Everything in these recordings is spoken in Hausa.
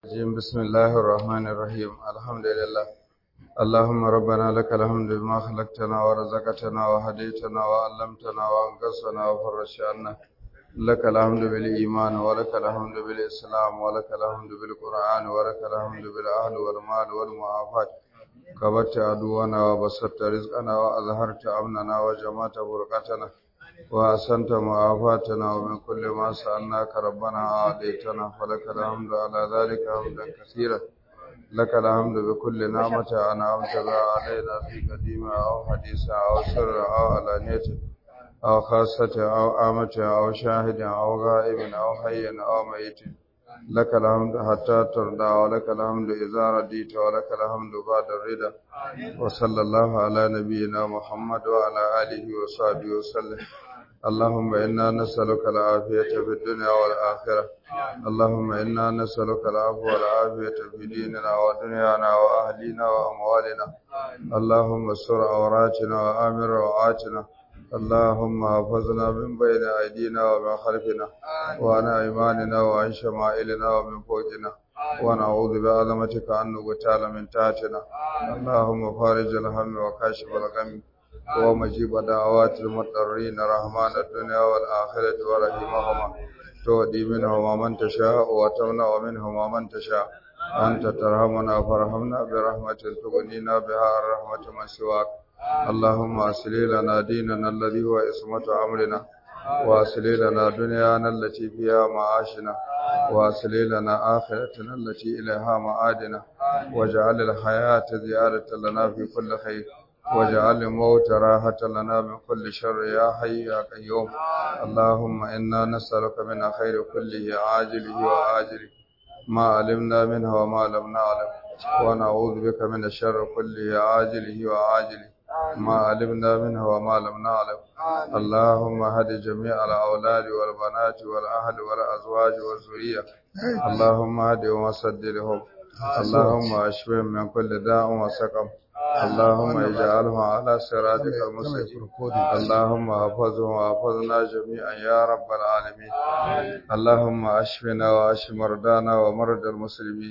الرجيم بسم الله الرحمن الرحيم الحمد لله اللهم ربنا لك الحمد بما خلقتنا ورزقتنا وهديتنا وعلمتنا وانقذتنا وفرجت عنا لك الحمد بالإيمان ولك الحمد بالإسلام ولك الحمد بالقرآن ولك الحمد بالأهل والمال والمعافاة كبرت عدونا وبسطت رزقنا وأظهرت أمننا وجمعت برقتنا وأحسنت معافاتنا ومن كل ما سألناك ربنا أعطيتنا فلك الحمد على ذلك حمدا كثيرا لك الحمد بكل نعمة أنعمت بها علينا في قديمة أو حديثة أو سر أو علانية أو خاصة أو آمة أو شاهد أو غائب أو حي أو ميت لك الحمد حتى ترضى ولك الحمد إذا رديت ولك الحمد بعد الرضا وصلى الله على نبينا محمد وعلى آله وصحبه وسلم اللهم إنا نسألك العافية في الدنيا والآخرة اللهم إنا نسألك العفو والعافية في ديننا ودنيانا وأهلنا وأموالنا اللهم استر عوراتنا وآمن روعاتنا اللهم حفظنا من بين أيدينا ومن خلفنا وعن أيماننا وعن شمائلنا ومن فوقنا ونعوذ بعظمتك أن نغتال من تحتنا اللهم فارج الهم وكاشف الغم ومجيب دعوات المضطرين رحمن الدنيا والآخرة ورحمهما تودي منهما من تشاء وتمنع منهما من تشاء أنت ترحمنا فرحمنا برحمة تغنينا بها الرحمة من سواك اللهم أصلي لنا ديننا الذي هو اسمة أمرنا وأصلي لنا دنيانا التي فيها معاشنا وأصلي لنا آخرتنا التي إليها معادنا واجعل الحياة زيادة لنا في كل خير واجعل الموت راحة لنا من كل شر يا حي يا قيوم اللهم إنا نسألك من خير كله عاجله وآجله ما علمنا منه وما لم نعلم ونعوذ بك من الشر كله عاجله وآجله ما علمنا منه وما لم نعلم اللهم هد جميع الأولاد والبنات والأهل والأزواج والذرية اللهم هدهم وسددهم اللهم اشفهم من كل داء وسقم اللهم اجعله على صراطك المستقيم اللهم احفظه واحفظنا جميعا يا رب العالمين اللهم اشفنا واشف مرضانا ومرضى المسلمين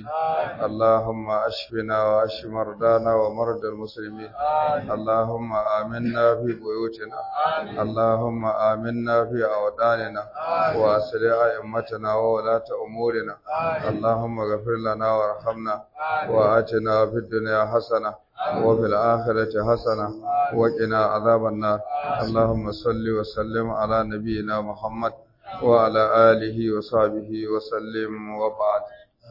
اللهم اشفنا واشف مرضانا ومرضى المسلمين اللهم آمنا في بيوتنا اللهم آمنا في أوداننا وأصلح أئمتنا وولاة أمورنا اللهم اغفر لنا وارحمنا وآتنا في الدنيا حسنة وفي الآخرة حسنة وقنا عذاب النار اللهم صل وسلم على نبينا محمد وعلى آله وصحبه وسلم وبعد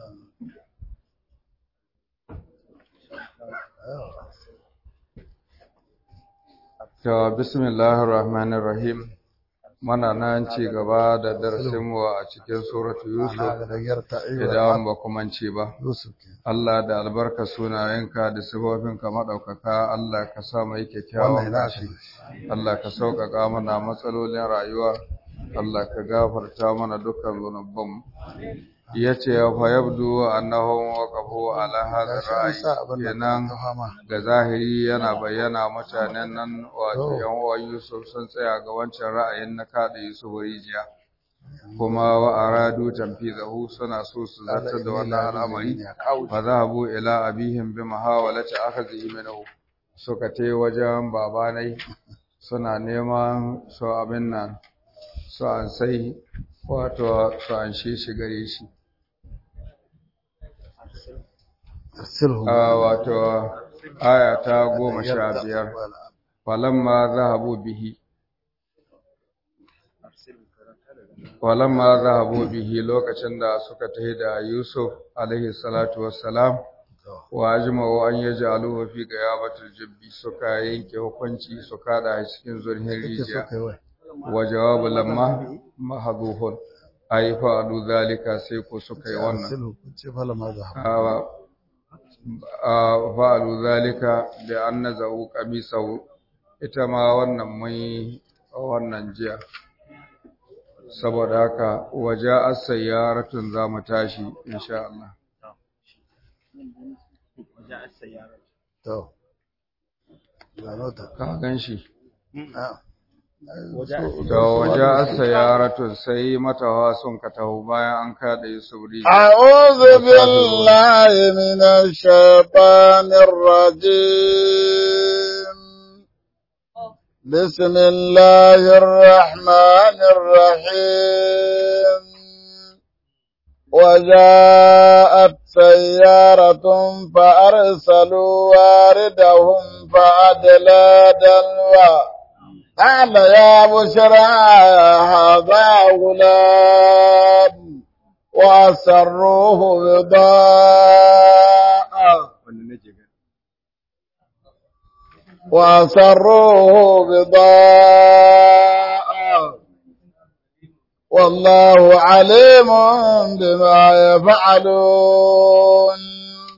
To, bismillahir rahmanir rahim Mana nan ci gaba da darasinmu a cikin suratu Yusuf idan ba kuma ci ba. Allah da albarka sunayenka da sifofinka maɗaukaka Allah ka sa mai kyakkyawan ƙashi. Allah ka sauƙaƙa mana matsalolin rayuwa. Allah ka gafarta mana dukkan zunubanmu. yace fa yabdu annahum waqafu ala hadha ra'yi kenan ga zahiri yana bayyana mutanen nan wato yan uwan Yusuf sun tsaya ga wancan ra'ayin na kada Yusuf rijiya kuma wa aradu tanfizahu suna so su zartar da wannan al'amari fa zahabu ila abihim bi muhawalati akhadhi minhu suka tai wajen babanai suna neman su abin nan su an sai wato su an shi shi gare shi wato aya ta goma sha biyar falamma zahabu bihi falamma zahabu bihi lokacin da suka tafi da Yusuf alaihi salatu wassalam wa ajma'u an yaj'aluhu fi ghayabatil jibbi suka yanke hukunci suka da cikin zurhin rijiya wa jawabu lamma mahduhun ai fa'alu zalika sai ko suka yi wannan fa'alu zalika da an nazau qamisahu ita ma wannan mai wannan jiya saboda haka waje as-sayyaratun zamu tashi insha Allah to ka gan shi da waje sayaratun sai matawa sun ka taho bayan an kada Yusuf rijiya. أعوذ بالله من الشيطان الرجيم بسم الله الرحمن الرحيم وجاءت سيارة فأرسلوا واردهم فأدلى دلوى قال يا بشرى هذا غلام وأسروه بضاعة وأسروه بضاعة والله عليم بما يفعلون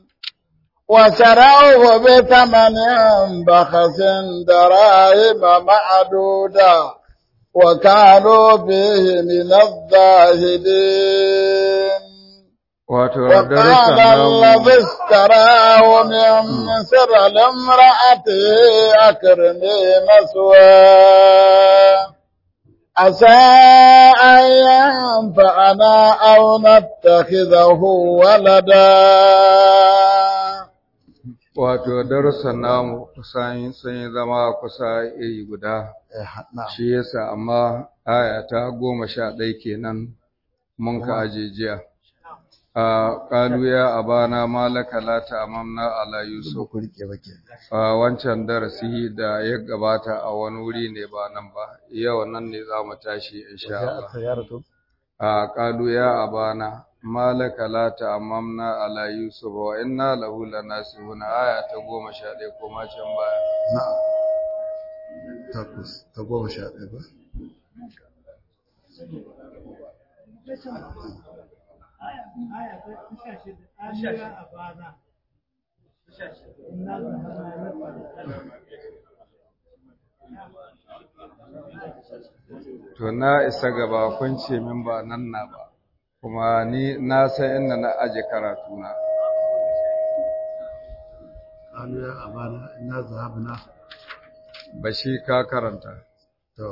وشروه بثمن بخس دراهم معدودة وكانوا فيه من الزاهدين Wato, وقال darussan namu الذي اشتراه من مصر لامرأته أكرمي مثواه عسى أن ينفعنا أو نتخذه ولدا wato darussan namu kusan sun yi zama kusa iri guda shi yasa amma aya ta goma sha ɗaya kenan mun ka aje jiya a ƙalu ya abana malaka la ta'amamna ala yusuf a wancan darasi da ya gabata a wani wuri ne ba nan ba yau nan ne za mu tashi insha Allah a ƙalu ya abana malaka la ta'amamna ala yusuf wa inna lahu lanasihuna aya ta goma sha ɗaya ko ma can baya takwas ta goma sha ɗaya ba to na isa gaba kun ce min ba nan na ba kuma ni na san inda na aje karatu na قالوا يا أبانا إنا ذهبنا ba shi ka karanta تو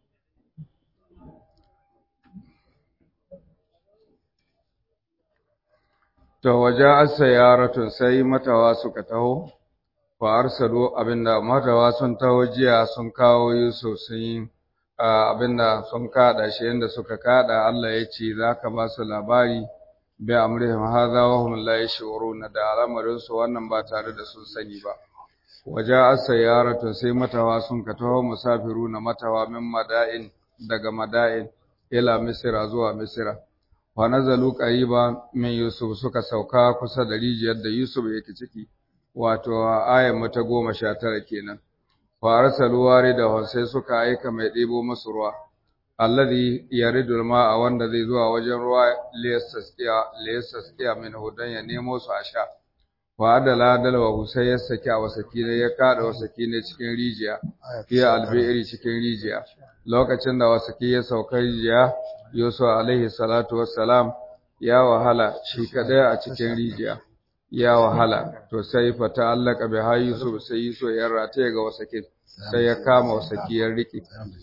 To waje asa yaratun sai matawa suka taho, fa arsalu abinda matawa sun taho jiya sun kawo Yusuf sun yi ah, abinda sun kada shi inda suka kada Allah ya ce za ka ba su labari bi amrihim hadha wa hum la yashuruna da al'amarin su wannan ba tare da sun sani ba. Waje asa yaratun sai matawa sun ka taho musafiruna matawa min mada'in daga mada'in ila Misira zuwa Misira. wa nazalu qariba min yusuf suka sauka kusa da rijiyar da yusuf yake ciki wato ayar mata goma sha tara kenan wa arsalu warida sai suka aika mai ɗebo masu ruwa alladhi yaridul ma'a wanda zai zuwa wajen ruwa liyastasqiya liyastasqiya min hudan ya nemo su a sha wa adala dalwa sai ya saki a wasaki ne ya kada wasaki ne cikin rijiya fiye albi'iri cikin rijiya lokacin da wasaki ya sauka rijiya Yusuf alaihi salatu wassalam ya wahala shi kadai a cikin rijiya ya wahala to sai fa ta'allaka bi ha Yusuf sai Yusuf ya rataye ga wasaki sai ya kama wasaki ya rike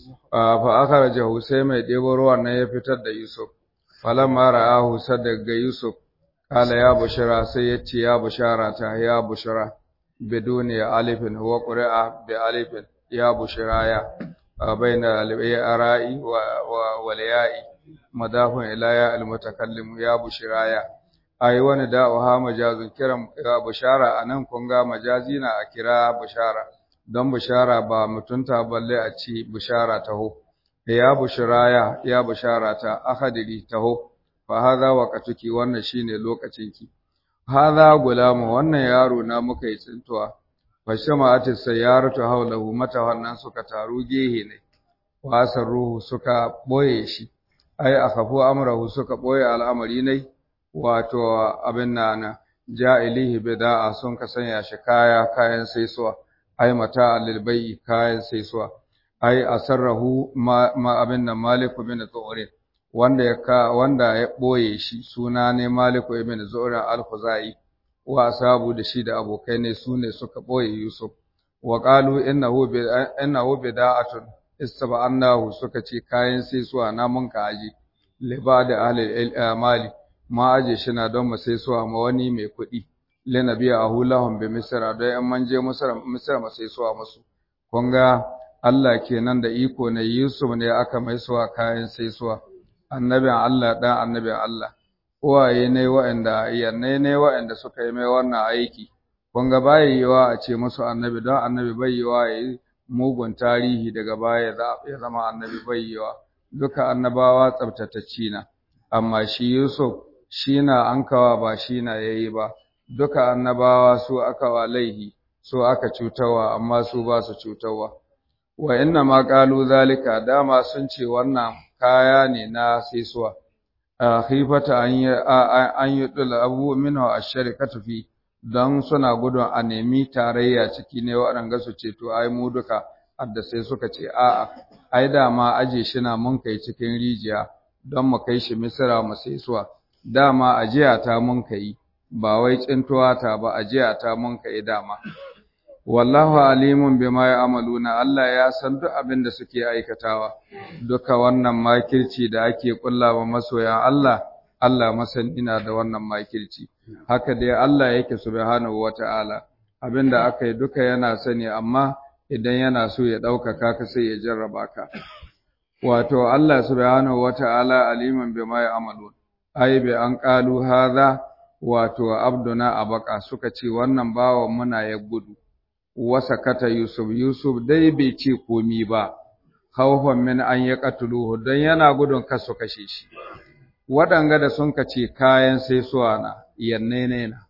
fa akhrajahu sai mai debo ruwan nan ya fitar da Yusuf falamma ra'ahu sadaga Yusuf kala ya bushara sai ya ce ya bushara ta ya bushara biduni alifin wa qira'a bi alifin ya bushara ya baina al-ara'i wa wal ya'i madafun ila ya al-mutakallim ya bushara ya ai wani da'uha majazun kiran bushara anan kun ga majazi na a kira bushara don bushara ba mutunta balle a ci bushara taho ya bushara ya bushara ta akadiri taho fa hadha waqtuki wannan shine lokacinki hadha gulamu wannan yaro na muka yi tsintuwa fa shama'atu sayyaratu hawlahu mata wannan suka taru gehe ne wasar ruhu suka boye shi ai akhafu amrahu suka boye al'amari ne wato abin nan ja'ilihi bida'a sun ka sanya shi kaya kayan saisuwa ai mata lil bai'i kayan saisuwa ai asarrahu ma, ma abin nan maliku bin zu'rin wanda ya ka wanda ya boye shi suna ne maliku ibn zu'rin al-khuzai wa asabu da shi da abokai ne sune suka boye yusuf wa qalu innahu bi innahu bida'atun istaba'annahu suka ce kayan sai suwa na mun ka aje liba da ahli mali ma aje shi na don mu sai suwa ma wani mai kuɗi linabi ahulahum bi misra da yan manje misra misra ma sai suwa musu kun ga Allah kenan da iko ne Yusuf ne aka mai suwa kayan sai suwa annabin Allah dan annabin Allah uwaye ne waɗanda yanne ne waɗanda suka yi mai wannan aiki kun ga bai yiwa a ce musu annabi don annabi bai yiwa ya yi mugun tarihi daga baya ya zama annabi bai yiwa duka annabawa tsabtatacci na amma shi Yusuf shi na an kawa ba shi na yayi ba duka annabawa su aka wa laihi su aka cutarwa amma su ba su cutarwa wa inna ma qalu zalika dama sun ce wannan kaya ne na saisuwa khifata an yi an yi dula abu minhu ash-sharikatu fi don suna gudun a nemi tarayya ciki ne waɗanda su ce to ai mu duka adda sai suka ce a'a ai dama aje shi na mun kai cikin rijiya don mu kai shi misira mu saisuwa dama ajiya ta mun kai ba wai tsintuwa ta ba ajiya ta mun kai dama wallahu alimun bima ya'maluna Allah ya san duk abin da suke aikatawa duka wannan makirci da ake kullawa masoyan Allah Allah masani na da wannan makirci haka dai Allah yake subhanahu wata'ala abinda aka yi duka yana sani amma idan yana so ya ɗaukaka ka sai ya jarraba ka wato Allah subhanahu wata'ala aliman bima ya'malun ai bi an qalu hadha wato abduna abaka suka ce wannan bawan muna ya gudu wasa kata Yusuf Yusuf dai bai ce komi ba khawfan min an yaqtuluhu dan yana gudun kasu kashe shi waɗanga da sun ka ce kayan sai suwa na yanne ne na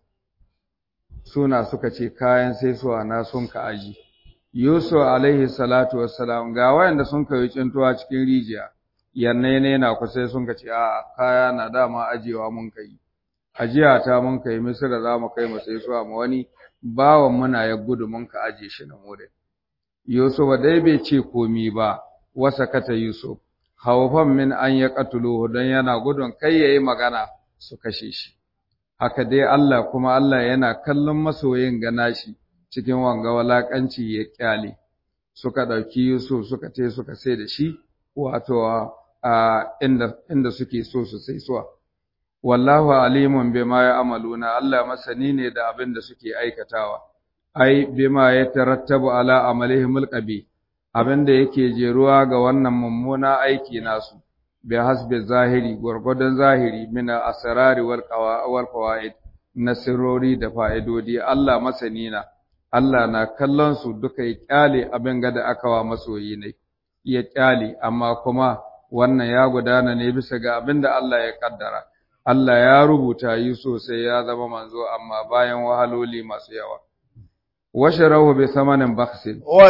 suna suka ce kayan sai suwa na sun ka aji Yusuf alaihi salatu wassalam ga wayanda sun ka yi cintuwa cikin rijiya yanne ne na ku sai sun ka ce a kaya na dama ajewa mun kai ajiya ta mun kai misira za mu kai mu sai suwa mu wani bawan muna ya gudu mun ka aje shi na wurin Yusuf dai bai ce komi ba wasa kata Yusuf haufan min an ya katuluhu don yana gudun kai yayi magana su kashe shi haka dai Allah kuma Allah yana kallon masoyin gana shi cikin wanga walakanci ya kyale suka ɗauki Yusuf suka te suka sai da shi wato a inda inda suke so su sai suwa wallahu alimun bima ya'maluna Allah masani ne da abin da suke aikatawa ai bima yatarattabu ala amalihim alqabi abin da yake jeruwa ga wannan mummuna aiki nasu bi hasbi zahiri gurgudan zahiri min asrari wal wal fawaid na sirrori da fa'idodi Allah masani na Allah na kallon su duka ya kyale abin ga da aka wa masoyi ne ya kyale amma kuma wannan ya gudana ne bisa ga abin da Allah ya kaddara Allah ya rubuta yi sosai ya zama manzo amma bayan wahaloli masu yawa وشروه بثمن بخس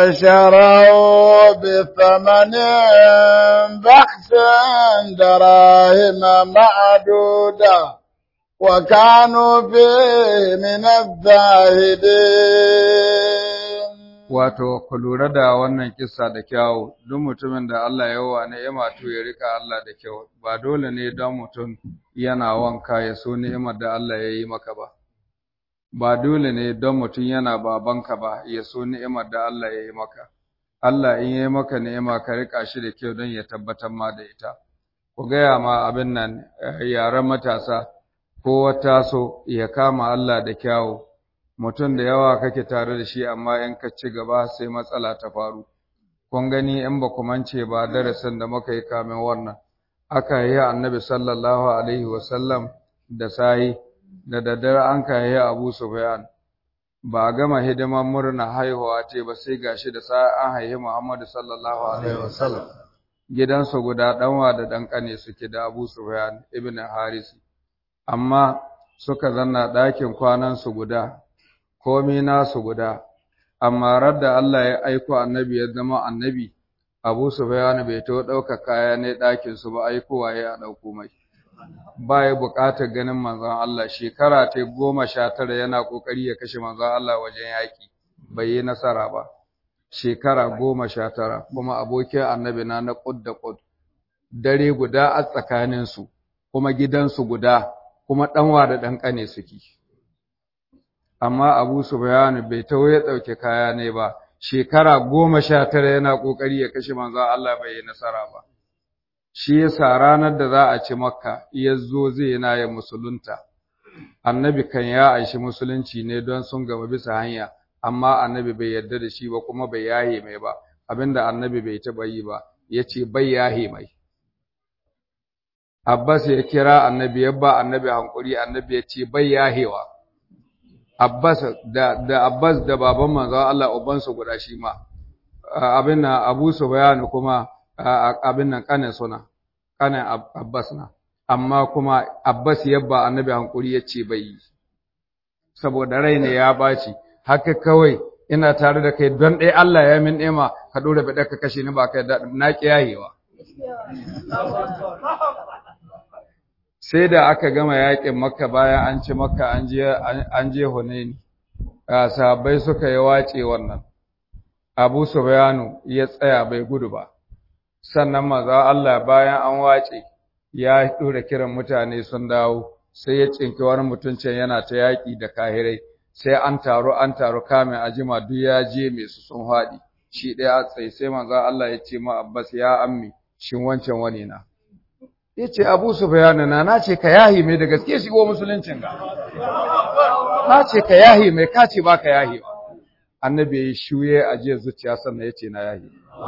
وشروا بثمن بخس دراهم معدودة وكانوا فيه من الزاهدين wato ku lura da wannan kissa da kyawu duk mutumin da Allah ya wa ni'ima to ya rika Allah da kyau ba dole ne don mutum yana wanka ya so ni'imar da Allah ya yi maka ba ba dole ne don mutum yana babanka ba ya so ni'imar da Allah ya yi maka. Allah in ya yi maka ni'ima ka riƙa shi da kyau don ya tabbatar ma da ita. Ku gaya ma abin nan yaren matasa ko wata so ya kama Allah da kyawu. Mutum da yawa kake tare da shi amma in ka ci gaba sai matsala ta faru. Kun gani in ba ku mance ba darasin da muka yi kamin wannan. Aka yi annabi sallallahu alaihi wasallam da sahi da daddare an kayi Abu Sufyan ba a gama hidiman murna haihuwa ce ba sai gashi da sa an haihi Muhammadu sallallahu alaihi wasallam gidansu guda danwa da dan kane suke da Abu Sufyan ibn Haris amma suka zanna ɗakin kwanan su guda komai nasu guda amma radda Allah ya aiko annabi ya zama annabi Abu Sufyan bai to ɗauka kaya ne ɗakin su ba aikowa ya ɗauko mai ba ya buƙatar ganin manzon Allah shekara ta goma sha tara yana ƙoƙari ya kashe manzon Allah wajen yaƙi bai yi nasara ba shekara goma sha tara kuma abokin annabi na na ƙud da ƙud dare guda a tsakaninsu kuma gidansu guda kuma ɗanwa da ɗan ƙane suke amma abu sufyan bai taho ya ɗauki kaya ne ba shekara goma sha tara yana ƙoƙari ya kashe manzon Allah bai yi nasara ba shi yasa ranar da za a ci makka ya zo zai yana ya musulunta annabi kan ya aishi musulunci ne don sun gaba bisa hanya amma annabi bai yarda da shi ba kuma bai yahe mai ba abinda annabi bai taɓa yi ba ya ce bai yahe mai Abbas ya kira annabi ya ba annabi hankuri annabi ya ce bai yahewa Abbas da da Abbas da baban manzo Allah ubansu guda shi ma abin nan Abu Sufyan kuma abin nan kanin suna kanin Abbas na amma kuma Abbas ya ba annabi hankuri ya ce bai yi saboda rai ne ya baci haka kawai ina tare da kai don ɗaya Allah ya min nema ka dora bi ka kashe ni ba kai na kiyayewa sai da aka gama yakin makka bayan an ci makka an je an je hunaini sahabbai suka yi wace wannan abu sufyanu ya tsaya bai gudu ba sannan maza Allah bayan an wace ya dora kiran mutane sun dawo sai ya cinki wani mutuncin yana ta yaki da kahirai sai an taru an taru kamin ajima duk ya je mai su sun haɗi shi ɗaya tsaye sai manzo Allah ya ce ma Abbas ya ammi shin wancan wani na ya ce abu su bayana na na ce ka yahi mai da gaske shigo musuluncin ga na ce ka yahi mai ka ce ba ka yahi ba annabi ya yi shuye a jiya zuciya sannan ya ce na yahi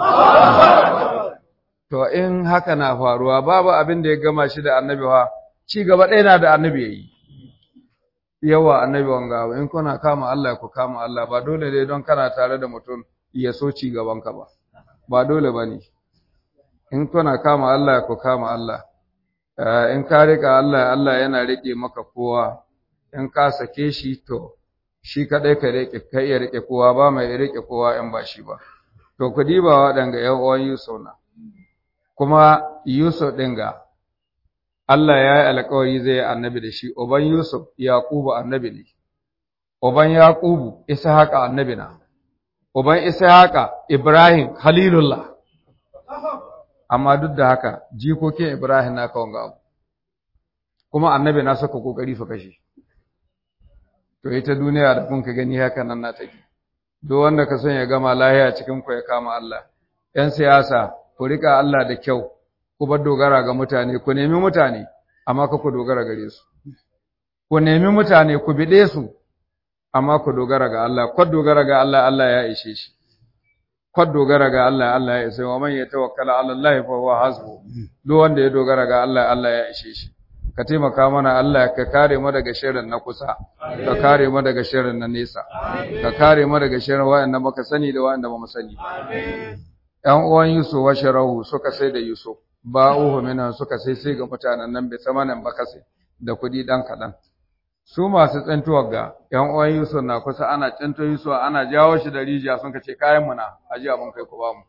to in haka na faruwa babu abin da ya gama shi da annabi wa ci gaba ɗaya na da annabi ya yi yawa annabi wanga in kuna kama Allah ku kama Allah ba dole ne don kana tare da mutum ya so ci gaban ka ba ba dole bane in kuna kama Allah ku kama Allah in ka rika Allah Allah yana rike maka kowa in ka sake shi to shi kadai ka rike kai ya rike kowa ba mai rike kowa in ba shi ba to ku diba waɗanga ƴan uwan Yusuf na kuma Yusuf ɗin ga Allah ya yi alkawari zai yi annabi da shi, Uban Yusuf, Yaƙubu annabi ne, Uban Yaƙubu, Ishaqa annabi na, Uban Ishaqa, Ibrahim, Halilullah. Amma duk da haka, jikokin Ibrahim na kawon abu, kuma annabi na saka ƙoƙari su kashe. To, ita duniya da kun ka gani haka nan na take. Duk wanda ka son ya gama lahiya cikin ku ya kama Allah. ‘Yan siyasa, ku riƙa Allah da kyau, ku bar dogara ga mutane, ku nemi mutane, amma ka ku dogara gare su. Ku nemi mutane, ku biɗe su, amma ku dogara ga Allah, kwad dogara ga Allah, Allah ya ishe shi. Kwad dogara ga Allah, Allah ya ishe wa man ya tawakkala ala Allah fa huwa hasbu. Duk wanda ya dogara ga Allah, Allah ya ishe shi. Ka taimaka mana Allah ka kare mu daga shirin na kusa, ka kare mu daga shirin na nesa, ka kare mu daga shirin wa'anda muka sani da wa'anda ba mu sani. ‘Yan uwan Yusuf wa Sharahu suka sai da Yusuf, ba'uhu minan suka sai sai ga mutanen nan bai samanin bakase da kuɗi ɗan kaɗan. Su masu tsintuwar ga ‘yan uwan Yusuf na kusa ana tsinto Yusuf ana jawo shi da rijiya sun ce kayan mu na aji abin kai ku ba mu.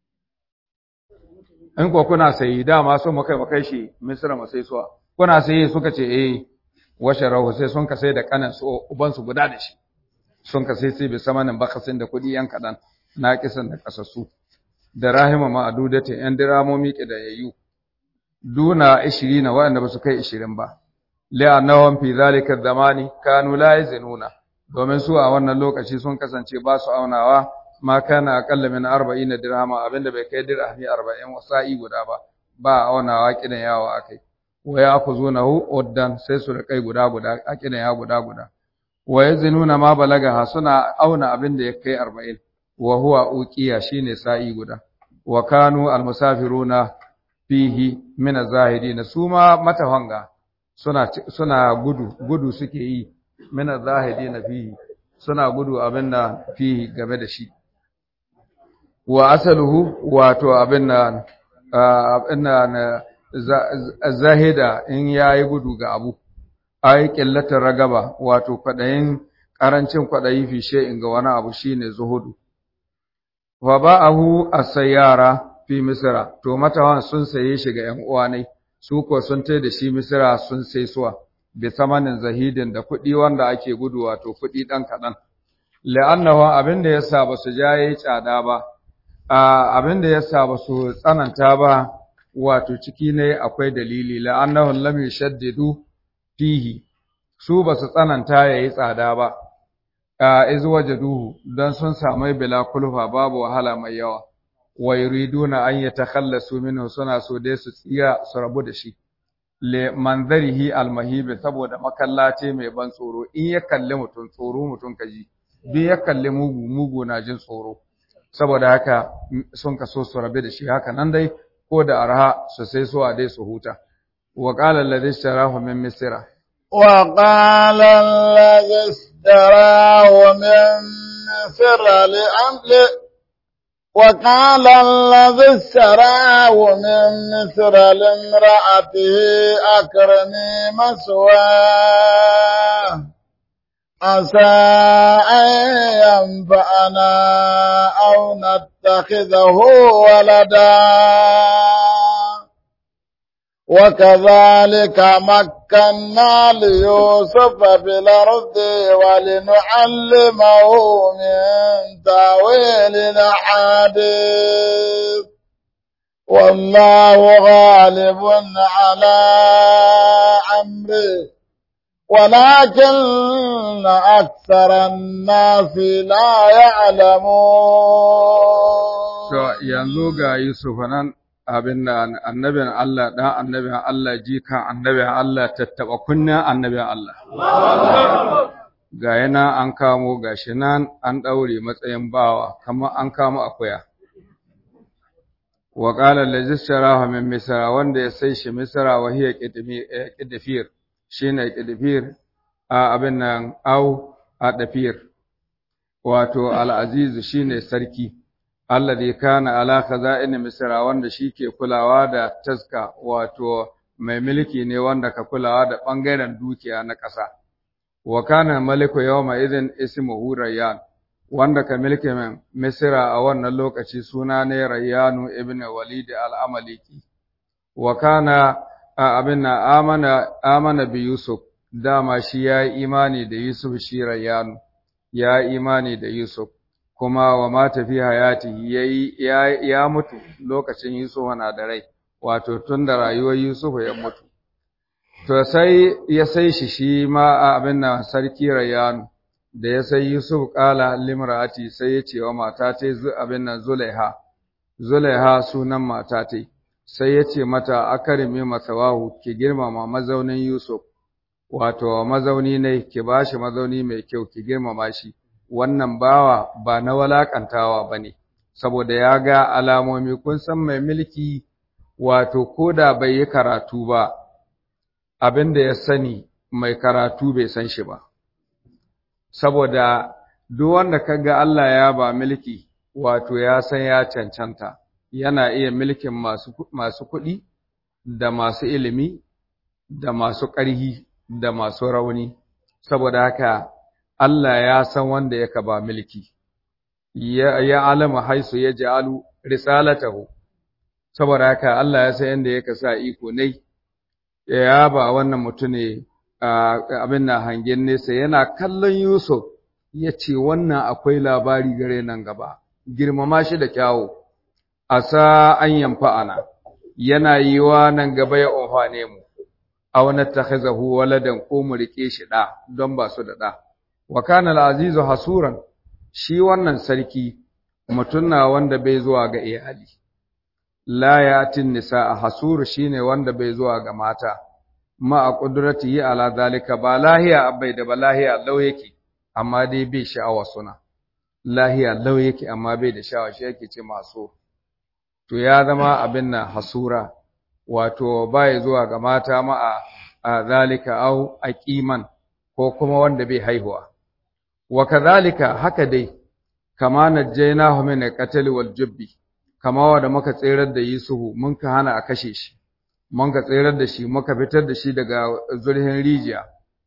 In ko kuna sayi dama so mu kai mu kai shi Misra mu sai suwa. Kuna sayi suka ce eh washe rahu sai sun ka sai da kanan su uban su guda da shi. Sun ka sai sai bai samanin bakasin da kuɗi ‘yan kaɗan na kisan da kasassu. da rahima ma'adudati ‘yan diramomi ƙidayayyu, duna ishiri na waɗanda ba su kai ishirin ba, li'annahum fi zalika zamani kanu la yazinuna domin su a wannan lokaci sun kasance ba su aunawa ma kana aqalla min 40 dirhama abinda bai kai dirhami 40 wasa'i guda ba ba aunawa kidan yawa akai wa ya'khuzunahu uddan sai su rikai guda guda a kidan ya guda guda wa yazinuna ma balagaha suna auna abinda ya kai 40 wa huwa uqiya shine sa'i guda wa kanu almusafiruna fihi min az-zahidin suma matahanga suna suna gudu gudu suke yi min az-zahidin fihi suna gudu abinda fihi game da shi wa asaluhu wato abinda abinda zahida in yayi gudu ga abu ai qillatar ragaba wato kwadayin karancin kwadayi fi shay'in ga wani abu shine zuhudu wa ba'ahu as-sayyara fi misra to matawan sun saye shi ga ƴan uwa ne su ko sun tai da shi misra sun sai suwa bi samanin zahidin da kuɗi wanda ake gudu wato kuɗi ɗan kaɗan la'annahu abinda yasa ba su jaye tsada ba abinda yasa ba su tsananta ba wato ciki ne akwai dalili la'annahu lam yashaddidu fihi su ba su tsananta yayi tsada ba iz wajaduhu dan sun samu bila kulfa babu wahala mai yawa wa yuriduna an yatakhallasu minhu suna so dai su tsiya su rabu da shi le manzarihi almahibi saboda makallace mai ban tsoro in ya kalli mutum tsoro mutum kaji bi ya kalli mugu mugu na jin tsoro saboda haka sun kaso su rabe da shi haka nan dai ko da arha su sai so a dai su huta wa qala alladhi ishtarahu min misra وقال الذي اشتراه من مصر لأمل وقال الذي اشتراه من مصر لامرأته أكرمي مثواه عسى أن ينفعنا أو نتخذه ولدا وكذلك مكنا ليوسف في الأرض ولنعلمه من تاويل الأحاديث والله غالب على أمره ولكن أكثر الناس لا يعلمون yanzu ga Yusuf nan abin da annabin Allah ɗan annabin Allah jikan annabin Allah tattaɓa kunnen annabin Allah. Ga yana an kamo gashi nan an ɗaure matsayin bawa, kamar an kamo akuya. Wa ƙala lajistara min Misra wanda ya sai shi Misra wa hiya ƙidifir, shi ne ƙidifir a abin nan au a ɗafir, wato al'azizu shi ne sarki. alladhi kana ala khaza'in misra wanda shike kulawa da taska wato mai mulki ne wanda ka kulawa da bangaren dukiya na ƙasa wa kana maliku yawma idin ismuhu rayyan wanda ka mulki min misra a wannan lokaci suna ne rayyanu ibn walid al-amaliki wa kana abinna amana amana bi yusuf dama shi ya imani da yusuf shi rayyanu ya imani da yusuf kuma wa mata fi hayati yayi ya, ya mutu lokacin Yusuf na da rai wato tun da rayuwar Yusuf ya mutu to sai ya sai shi shi ma abin nan sarki Rayyan da ya sai Yusuf kala limrati sai ya ce wa mata ta abin nan Zulaiha Zulaiha sunan mata ta sai ya ce mata akarimi masawahu ki girmama mazaunin Yusuf wato mazauni ne ki bashi mazauni mai kyau ki girmama shi wannan bawa ba na walakantawa ba ne, saboda ya ga alamomi kun san mai mulki wato ko da bai yi karatu ba, abin da ya sani mai karatu bai san shi ba. Saboda duk wanda ka ga Allah ya ba mulki wato ya san ya cancanta, yana iya mulkin masu kuɗi da masu ilimi da masu ƙarhi da masu rauni, saboda haka Allah ya san wanda yaka ba mulki ya, ya alama haisu ya ja'alu risalatahu saboda haka Allah ya san yanda yaka sa iko ne ya ba wannan mutune abin na hangen nesa yana kallon Yusuf ya ce wannan akwai labari gare nan gaba girmama shi da kyawu asa an yamfa'ana yana yiwa nan gaba ya amfane mu aw natakhizahu waladan ko mu rike shi da don ba su da da wa kana al-azizu hasuran shi wannan sarki mutum na wanda bai zuwa ga iyali la yatin nisa hasuru shine wanda bai zuwa ga mata ma a qudratihi ala zalika ba lahiya abai da ba lahiya lau yake amma dai bai sha'awa suna lahiya lau yake amma bai da sha'awa shi yake ce maso to ya zama abin nan hasura wato bai zuwa ga mata ma a zalika au aqiman ko kuma wanda bai haihuwa wa kadhalika haka dai kama najjaynahu min al-qatl wal jubbi kama wanda muka tsirar da Yusufu mun ka hana a kashe shi mun ka tsirar da shi muka fitar da shi daga zurhin rijiya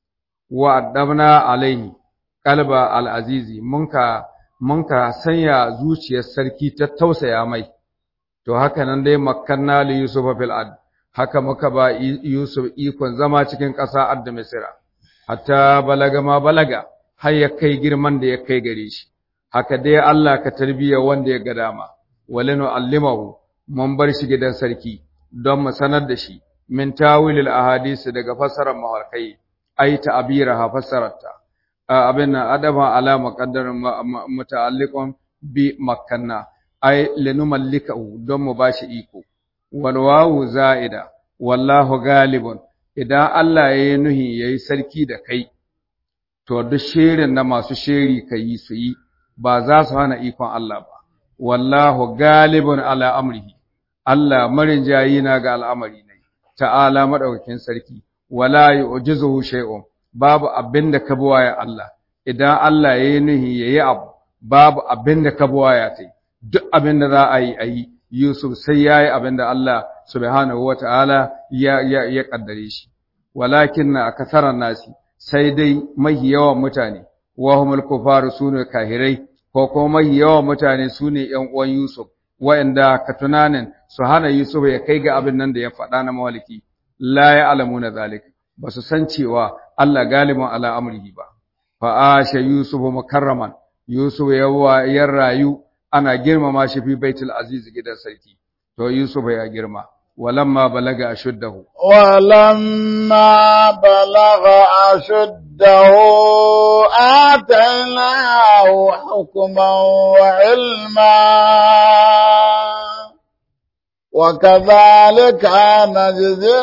wa addabna alaihi qalba al-azizi mun ka mun ka sanya zuciyar sarki ta tausaya mai to haka nan dai makkanna li yusufa fil ard haka muka ba yusuf ikon zama cikin ƙasa adda misra hatta balaga ma balaga har ya kai girman da ya kai gare shi haka dai Allah ka tarbiya wanda ya ga dama walinu allimahu mun bar shi gidan sarki don mu sanar da shi min tawilil ahadisi daga fasarar maharkai ai ta'biraha fasararta abin nan adaban ala muqaddarin muta'alliqun bi makkanna ay linumallikahu don mu bashi iko wal wawu za'ida wallahu galibun idan Allah yayi nuhi yayi sarki da kai to duk shirin na masu shiri kai su yi ba za su hana ikon Allah ba wallahu galibun ala amrihi Allah marin jayi na ga al'amari ne ta'ala madaukakin sarki wala yu'jizuhu shay'un babu abinda ka buwaya Allah idan Allah yayi nuhi yayi abu babu abinda ka buwaya tai duk abinda za a yi ayi Yusuf sai yayi abinda Allah subhanahu wata'ala ya ya ya kaddare shi walakin akasaran nasi sai dai mahi yawan mutane wa humul kufaru sunu kahirai ko kuma mahi yawan mutane sune ƴan uwan Yusuf wa'anda ka tunanin su hana Yusuf ya kai ga abin nan da ya faɗa na mawaliki la ya'lamuna zalika ba su san cewa Allah galibin ala amrihi ba fa asha Yusuf mukarraman Yusuf yawa ya rayu ana girmama shi fi baitul aziz gidan sarki to Yusuf ya girma walamma balaga ashuddahu ولما بلغ أشده آتيناه حكما وعلما وكذلك نجزي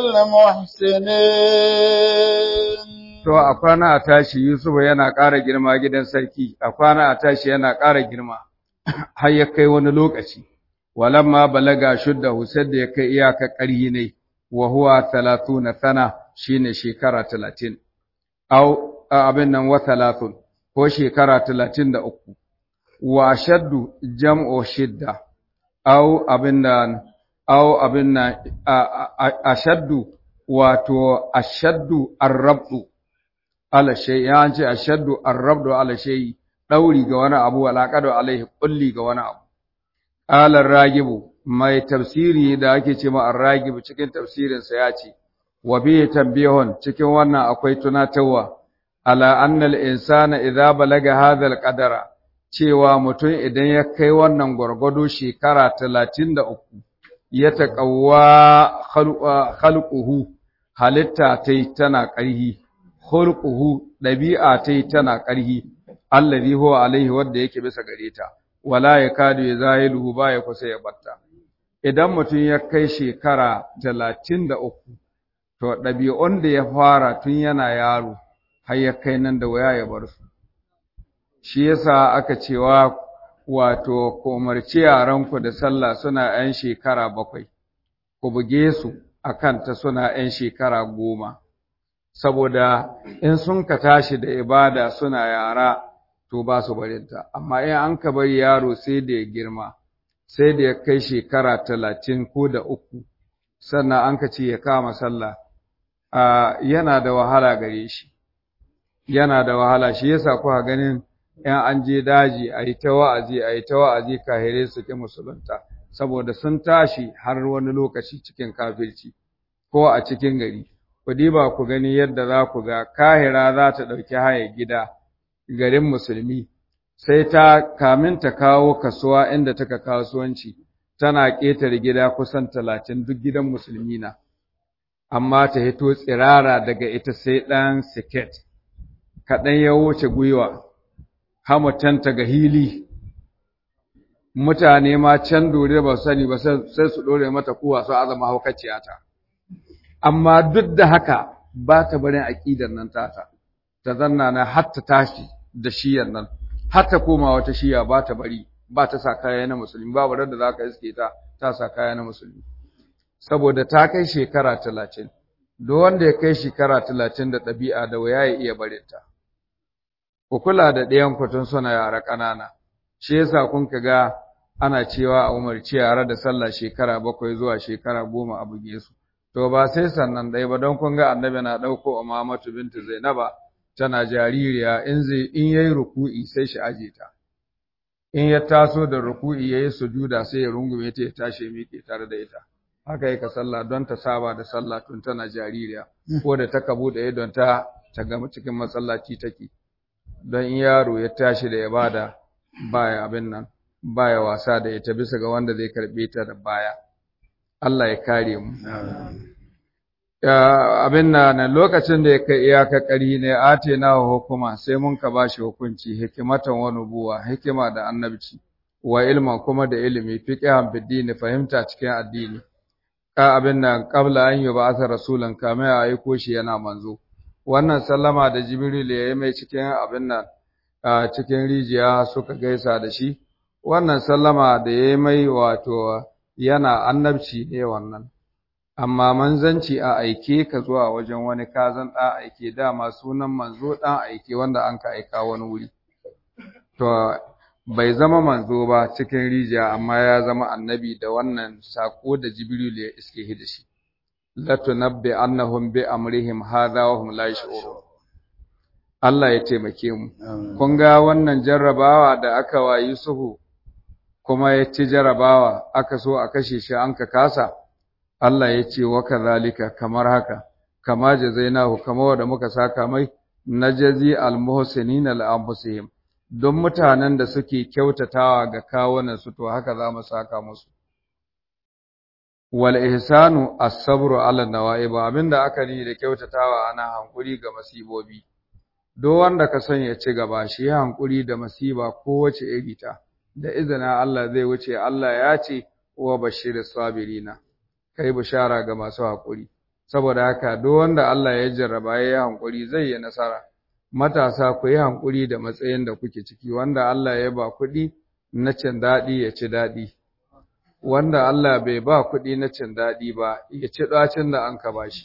المحسنين To, a kwana a tashi Yusuf yana ƙara girma gidan sarki, a kwana a tashi yana ƙara girma, har ya kai wani lokaci, walamma balaga shudda Hussein da ya kai iyaka ƙarhi ne, wa huwa talatu na sana shi ne shekara talatin, au abin nan wa talatun, ko shekara talatin da uku, wa shaddu jam'o shidda, au abin nan, au abin nan, ashaddu wato ashaddu arrabdu ala shay ya ce ashaddu arrabdu ala shay dauri ga wani abu alaqadu alaihi kulli ga wani abu qala ragibu mai tafsiri da ake ce ma arragibu cikin tafsirin sa ya ce wa bi tanbihun cikin wannan akwai tunatarwa ala anna al insana idza balaga hadha al qadara cewa mutum idan ya kai wannan gwargwado shekara 33 ya taqawwa khalquhu halitta tai tana ƙarhi khulquhu dabi'a tai tana ƙarhi allazi huwa alaihi wanda yake bisa gare ta wala yakadu yazahiluhu ba ya kusa ya batta idan mutum ya kai shekara 33 to ɗabi'un da ya fara tun yana yaro har ya kai nan da waya ya bar su shi yasa aka cewa wato ku umarci yaranku da sallah suna 'yan shekara bakwai ku buge su akan ta suna 'yan shekara goma saboda in sun ka tashi da ibada suna yara to ba su barinta amma in an ka bari yaro sai da ya girma sai da ya kai shekara talatin ko da uku sannan an ka ce ya kama sallah yana da wahala gare shi yana da wahala shi yasa kuka ganin in an je daji a yi ta wa'azi a yi ta wa'azi kahire su ki musulunta saboda sun tashi har wani lokaci cikin kafirci ko a cikin gari ku diba ku gani yadda za ku ga kahira za ta ɗauki haya gida garin musulmi sai ta kamin ta kawo kasuwa inda taka kasuwanci tana ƙetare gida kusan talatin duk gidan musulmi na amma ta hito tsirara daga ita sai ɗan siket kaɗan ya wuce gwiwa hamutanta ga hili mutane ma can dore ba su sani ba sai su ɗore mata kuwa su azama haukaciyata amma duk da haka ba ta barin aƙidar nan tata ta zanna na har ta tashi da shiyar nan har ta koma wata shiya ba ta bari ba ta sa kaya na musulmi babu da za ka iske ta ta sa kaya na musulmi saboda ta kai shekara talatin duk wanda ya kai shekara talatin da ɗabi'a da waya ya iya barin ta ku kula da ɗayan kwatun suna yara ƙanana shi yasa kun ka ga ana cewa a umarci yara da sallah shekara bakwai zuwa shekara goma a buge su to ba sai sannan ɗaya ba don kun ga annabi na ɗauko Umamatu bintu Zainaba tana jaririya in zai in yayi ruku'i sai shi aje ta in ya taso da ruku'i yayi sujuda sai ya rungume ta ya tashi ya miƙe tare da ita haka yake sallah don ta saba da sallah tun tana jaririya ko da ta kabu da don ta ta gama cikin masallaci take don in yaro ya tashi da ibada baya abin nan baya wasa da ita bisa ga wanda zai karbe ta da baya Allah ya kare mu abin na lokacin da ya kai iyaka ƙari ne ate na hukuma sai mun ka ba shi hukunci hikimatan wa nubuwa hikima da annabci wa ilman kuma da ilimi fiqhan bid fahimta cikin addini ka abin nan qabla an yub'atha rasulan kama ya aiko shi yana manzo wannan sallama da jibril ya yi mai cikin abin nan cikin rijiya suka gaisa da shi wannan sallama da ya yi mai wato yana annabci ne wannan amma manzanci a aike ka zuwa wajen wani kazan ɗan aike dama sunan manzo ɗan aike wanda an ka aika wani wuri to bai zama manzo ba cikin rijiya amma ya zama annabi da wannan sako da jibril ya iske da shi latunabbi annahum bi amrihim hadha wa hum la yash'urun Allah ya taimake mu kun ga wannan jarrabawa da aka wa Yusufu kuma ya ci jarrabawa aka so a kashe shi an ka kasa Allah ya ce wa kadhalika kamar haka kama jazainahu kama wanda muka saka mai najazi almuhsinin al-anfusihim don mutanen da suke kyautatawa ga kawunan su to haka za mu saka musu wal ihsanu as-sabru ala nawaib abinda aka yi da kyautatawa ana hankuri ga masibobi do wanda ka son ya ci gaba shi hankuri da masiba kowace iri ta da izina Allah zai wuce Allah ya ce wa bashiris sabirina kai bishara ga masu hakuri saboda haka duk wanda Allah ya jarraba ya yi hankuri zai yi nasara matasa ku yi hankuri da matsayin da kuke ciki wanda Allah ya ba kuɗi na cin daɗi ya ci daɗi wanda Allah bai ba kuɗi na cin daɗi ba ya ci ɗacin da an ka bashi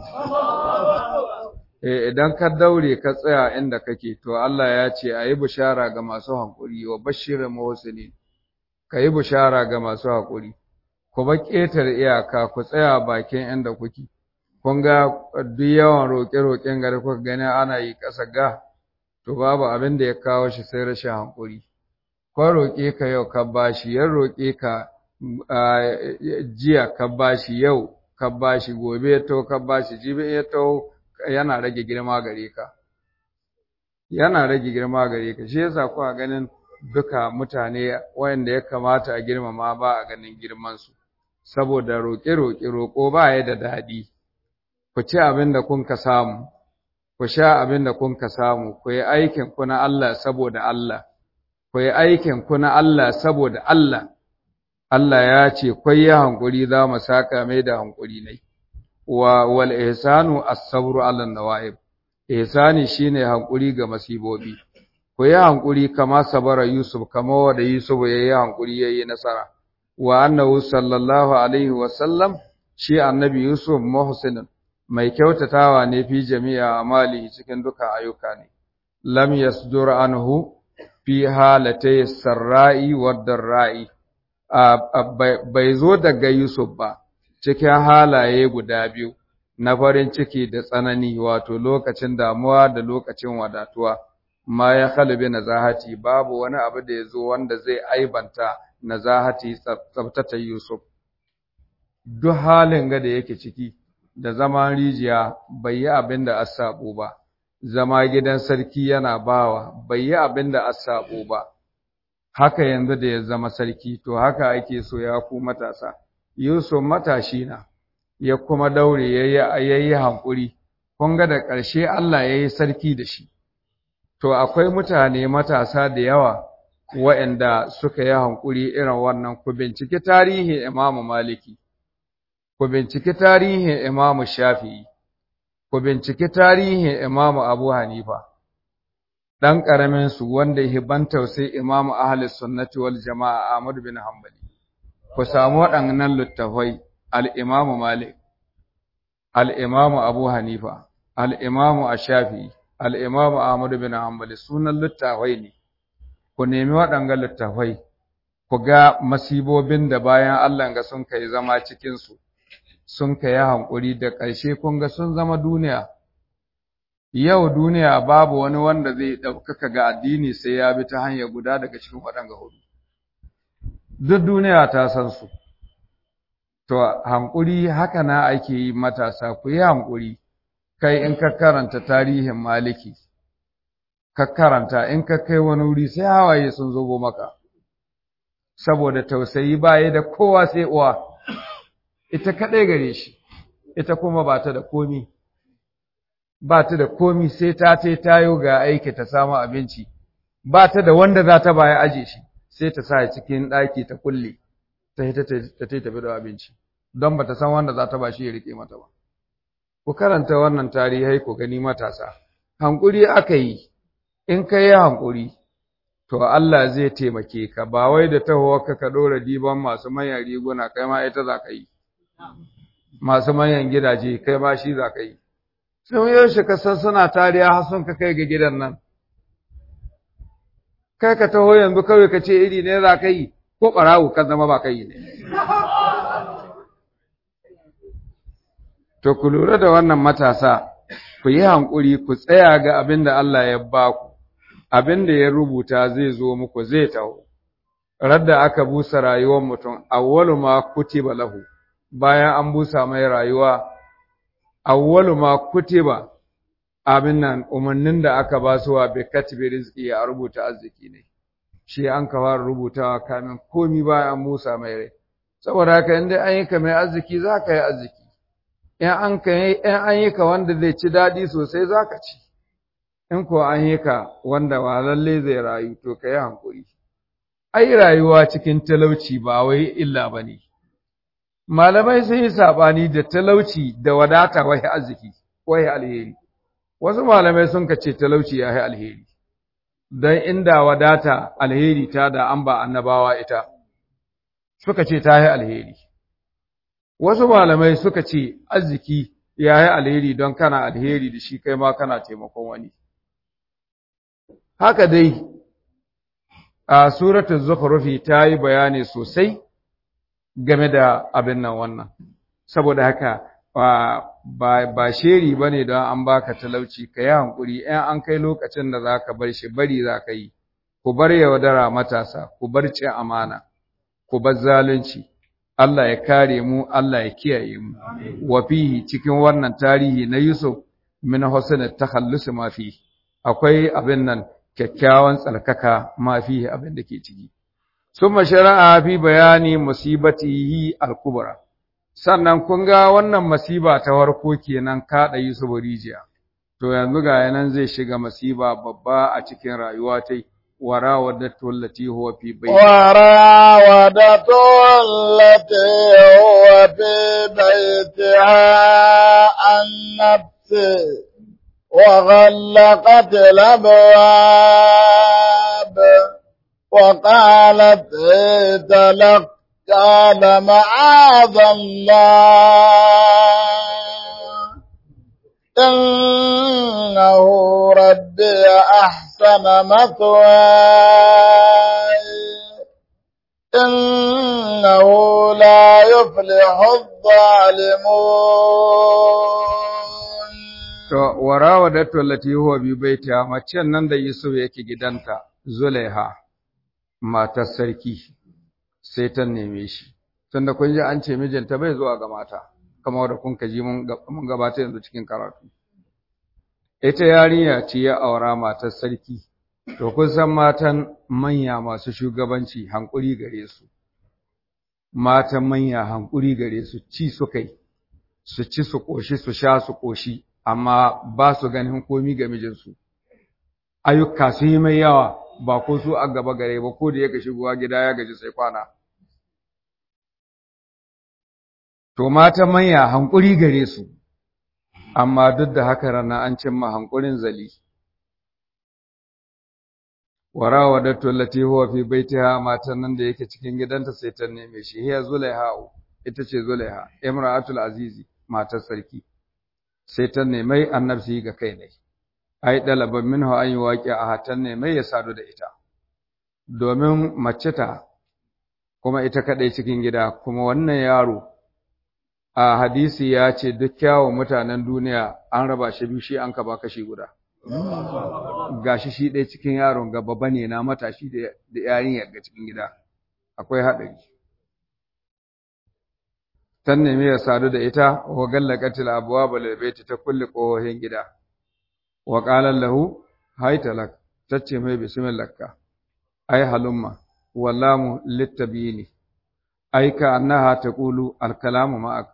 eh idan ka daure ka tsaya inda kake to Allah ya ce a yi bishara ga masu hankuri wa bashirin muhsinin ka yi bishara ga masu hankuri ku ba ƙetare iyaka ku tsaya bakin inda kuke kun ga duk yawan roƙe-roƙen gari kuka gani ana yi ƙasa ga to babu abin da ya kawo shi sai rashin hankuri ko roƙe ka yau ka bashi yan roƙe ka jiya ka bashi yau ka bashi gobe ya to ka bashi jibi ya to yana rage girma gare ka yana rage girma gare ka shi yasa kuka ganin duka mutane wayanda ya kamata a girmama ba a ganin girman su saboda roƙe-roƙe roƙo ba ya da daɗi ku ci abin da kun ka samu ku sha abin da kun ka samu ku yi aikin ku na Allah saboda Allah ku yi aikin ku na Allah saboda Allah Allah ya ce kwai yi hankuri za mu saka mai da hankuri ne wa wal ihsanu as-sabru 'ala an-nawa'ib ihsani shine hankuri ga masibobi ku yi hankuri kama sabara Yusuf kama wanda Yusuf yayi hankuri yayi nasara wa annahu sallallahu alaihi wa sallam shi annabi Yusuf muhsinin mai kyautatawa ne fi jami'a amali cikin duka ayyuka ne lam yasdur anhu fi halatay sarra'i wad darra'i bai zo daga Yusuf ba cikin halaye guda biyu na farin ciki da tsanani wato lokacin damuwa da lokacin wadatuwa ma ya khalibi nazahati babu wani abu da ya zo wanda zai aibanta nazahati tsabtata Yusuf duk halin ga da yake ciki da zaman rijiya bai yi abin da asabo ba zama gidan sarki yana bawa bai yi abin da asabo ba haka yanzu da ya zama sarki to haka ake so ya ku matasa Yusuf matashi na ya kuma daure yayi yayi hankuri kun ga da ƙarshe Allah yayi sarki da shi to akwai mutane matasa da yawa waɗanda suka yi hankuri irin wannan ku binciki tarihin Imam Maliki ku binciki tarihin Imam Shafi'i ku binciki tarihin Imam Abu Hanifa ɗan ƙaramin su wanda ya ban tausayi Imam Ahli Sunnati wal Jama'a Ahmad bin Hanbali ku samu waɗannan littafai al-Imam Malik al-Imam Abu Hanifa al-Imam Ash-Shafi'i al-Imam Ahmad bin Hanbali sunan littafai ne ku nemi waɗannan littafai ku ga masibobin da bayan Allah ga sun kai zama cikin su sun kai hankuri da ƙarshe kun ga sun zama duniya yau duniya babu wani wanda zai ɗaukaka ga addini sai ya bi ta hanyar guda daga cikin waɗanga hudu. Duk duniya ta san su. To, hankuri haka na ake yi matasa, ku yi hankuri, kai in ka karanta tarihin maliki, ka karanta in ka kai wani wuri sai hawaye sun zo maka. Saboda tausayi baya da kowa sai uwa, ita kaɗai gare shi. ita kuma ba ta da komi ba ta da komi sai ta ta tayo ga aiki ta samu abinci ba ta da wanda za ta baya aje shi sai ta sa cikin ɗaki ta kulle ta ta ta tafi da abinci don ba ta san wanda za ta ba shi ya rike mata ba ku karanta wannan tarihai ku gani matasa hankuri aka yi in ka yi hankuri to Allah zai taimake ka ba wai da tahowarka ka ɗora diban masu manyan riguna kai ma ita za ka yi masu manyan gidaje kai ma shi za ka yi sun yaushe ka san suna tariya har sun ka kai ga gidan nan kai ka taho yanzu kawai ka ce iri ne za ka yi ko ɓarawo kan zama ba ka yi ne to ku lura da wannan matasa ku yi hankuri ku tsaya ga abin da Allah ya ba ku abin da ya rubuta zai zo muku zai taho radda aka busa rayuwar mutum awwalu ma kutiba lahu bayan an busa mai rayuwa awwalu ma kutiba abin nan umarnin da aka ba su wa bi katibi rizqi ya rubuta arziki ne shi an ka fara rubutawa kamin komi bayan an busa mai rai saboda haka in dai an yi ka mai arziki za ka yi arziki in an ka in an yi ka wanda zai ci daɗi sosai za ka ci in ko an yi ka wanda ba lalle zai rayu to ka yi hankuri ai rayuwa cikin talauci ba wai illa ba ne malamai sun yi saɓani da talauci da wadata wai arziki wai alheri wasu malamai sun ka ce talauci ya yi alheri don inda wadata alheri ta da an ba annabawa ita suka ce ta yi alheri wasu malamai suka ce arziki ya yi alheri don kana alheri da shi kai ma kana taimakon wani haka dai a suratul zukhrufi ta yi bayani sosai game da abin nan wannan saboda haka ba ba sheri bane don an baka talauci ka yi hankuri in an kai lokacin da zaka bar shi bari zaka yi ku bar yaudara matasa ku bar cin amana ku bar zalunci Allah ya kare mu Allah ya kiyaye mu wa fihi cikin wannan tarihi na Yusuf min husn takhallus ma fi akwai abin nan kyakkyawan tsarkaka ma fi abin da ke ciki summa shara'a fi bayani musibatihi al-kubra sannan kun ga wannan masiba ta farko kenan kada Yusuf rijiya to yanzu ga yanan zai shiga masiba babba a cikin rayuwa tai وراودته التي هو في بيتها وراودته التي هو في بيتها عن نفسه وغلقت الأبواب وقالت هيت لك قال معاذ الله إنه ربي أحسن مثواي إنه لا يفلح الظالمون to warawadatu allati huwa bi baitiha macen nan da Yusuf yake gidanta Zulaiha matar sarki sai ta neme shi tunda kun ji an ce mijinta bai zuwa ga mata kamar da kun kaji mun gabata yanzu cikin karatu ita yarinya ce ya aura matar sarki to kun san matan manya masu shugabanci hankuri gare su matan manya hankuri gare su ci su kai su ci su koshi su sha su koshi amma ba su ganin komi ga mijinsu ayyuka su yi mai yawa ba ko su a gaba gare ba ko da ya shigowa gida ya gaji sai kwana to mata manya hankuri gare su amma duk da haka rana an cimma hankurin zali warawadatu allati huwa fi baitiha matan nan da yake cikin gidanta sai ta neme shi hiya zulaiha ita ce zulaiha imra'atul azizi matar sarki sai ta nemi annabci ga kai ne ai dalaban minhu an yuwaqi a hatan nemi ya sadu da ita domin mace ta kuma ita kadai cikin gida kuma wannan yaro a hadisi ya ce duk kyawun mutanen duniya an raba shi biyu shi an ka ba kashi guda gashi shi ɗaya cikin yaron ga babba ne na matashi da yarinyar ga cikin gida akwai haɗari ta nemi ya sadu da ita wa gallaqatil abwaba lil baiti ta kulli qohin gida wa qala lahu haytalak tace mai bismillah ka ai halumma wallamu littabini ai ka annaha taqulu al kalamu ma'ak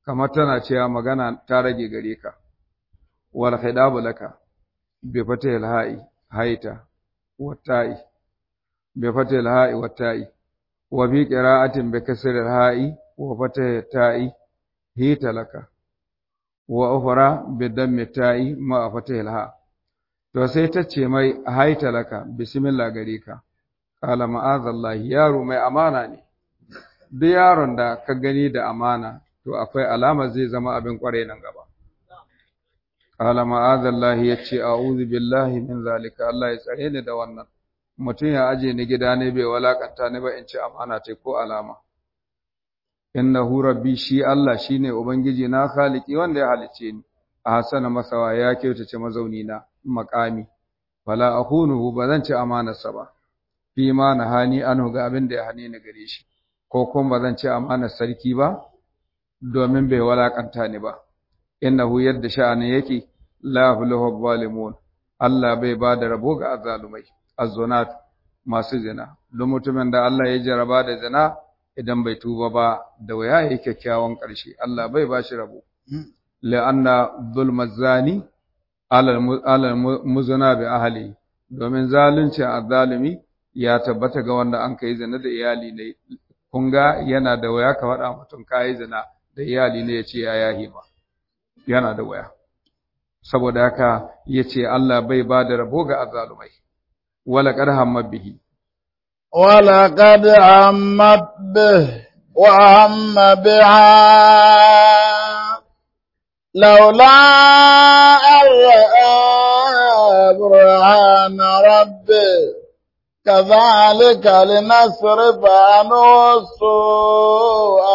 kamar tana cewa magana ta rage gare ka wal khidabu laka bi fatihil ha'i haita wa ta'i bi fatihil ha'i wa ta'i wa bi qira'atin bi kasril ha'i wa fatihil ta'i hita laka wa ukhra bi dammi ta'i ma fatihil ha to sai ta ce mai haita laka bismillah gare ka qala ma'azallahi yaro mai amana ne duk yaron da ka gani da amana to akwai alama zai zama abin kware nan gaba qala ma'azallahi yace a'udhu billahi min zalika Allah ya tsare ni da wannan mutum ya aje ni gida ne bai walakanta ni ba in ci amana ce ko alama innahu rabbi shi Allah shine ubangiji na khaliki wanda ya halice ni a hasana masawa ya kyautace mazauni na makami fala akhunuhu bazan ci amanarsa ba fi ma nahani anhu ga abin da ya hane ni gare shi ko kuma bazan ci amanar sarki ba domin bai walakanta ni ba innahu yadda sha'anin yake la yuflihu zalimun Allah bai ba da rabo ga azzalumai azzunat masu zina don mutumin da Allah ya jaraba da zina idan bai tuba ba da waya yake kyakkyawan ƙarshe Allah bai ba shi rabo la'anna zulma zani alal muzuna bi ahli domin zalunci azzalumi ya tabbata ga wanda an kai zina da iyali ne kun ga yana da waya ka faɗa mutum kai zina da iyali ne ya ce ya yahi ma yana da waya saboda haka yace Allah bai ba da rabo ga azzalumai wala qad hamma bihi wala qad hammat bih wa hamma biha لولا أن رأى برهان ربه كذلك لنصرف عنه السوء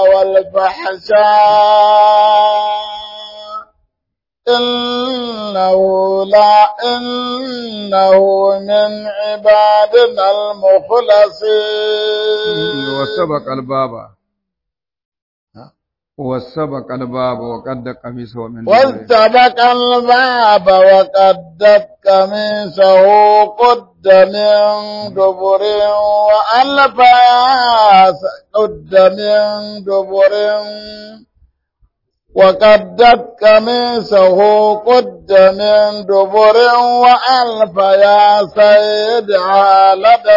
والفحشاء إنه لا إنه من عبادنا المخلصين وسبق الباب وسبق الباب وقد قميصه من واستبق الباب وقدت قميصه قد من دبر وألف قد من دبر وقدت قميصه قد من دبر وألف يا سيد لدى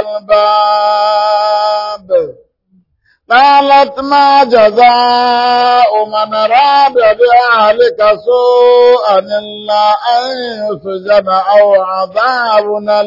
الباب قالت ما جزاء من أراد بأهلك سوءا إلا أن يسجن أو عذاب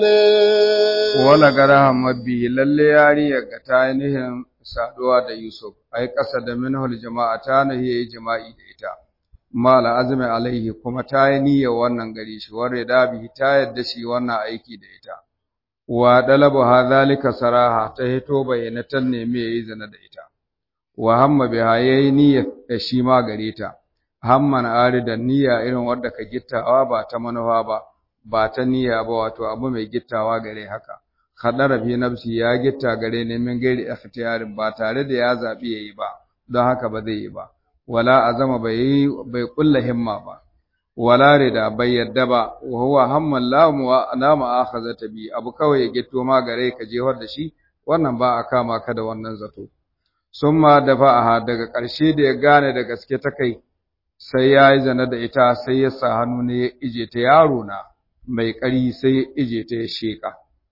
أليم wala gara mabbi lalle yariya ga ta ainihin saduwa da Yusuf ai kasa da minhul jama'a ta nahi yayi jama'i da ita mala azmi alaihi kuma ta yi niyyar wannan gari shi warre da bi ta yadda shi wannan aiki da ita wa dalabu hadhalika saraha ta hito bayyanatan ne me yayi zina da ita wa hamma biha yayi niyyar da shi ma gare ta hamman aridan niyya irin wadda ka gittawa ba ta manufa ba ba ta niyya ba wato abu mai gittawa gare haka khadara fi nafsi ya gitta gare ne min gairi ikhtiyarin ba tare da ya zabi yayi ba don haka ba zai yi ba wala azama bai bai kulla himma ba wala rida bai yadda ba wa huwa hamman la mu na ma'akhazata bi abu kawai ya gitto ma gare ka jehar da shi wannan ba a kama ka da wannan zato summa dafa'aha daga ƙarshe da ya gane da gaske ta kai sai ya yi zana da ita sai ya sa hannu ne ya ije ta yaro na mai ƙari sai ya ije ta ya sheƙa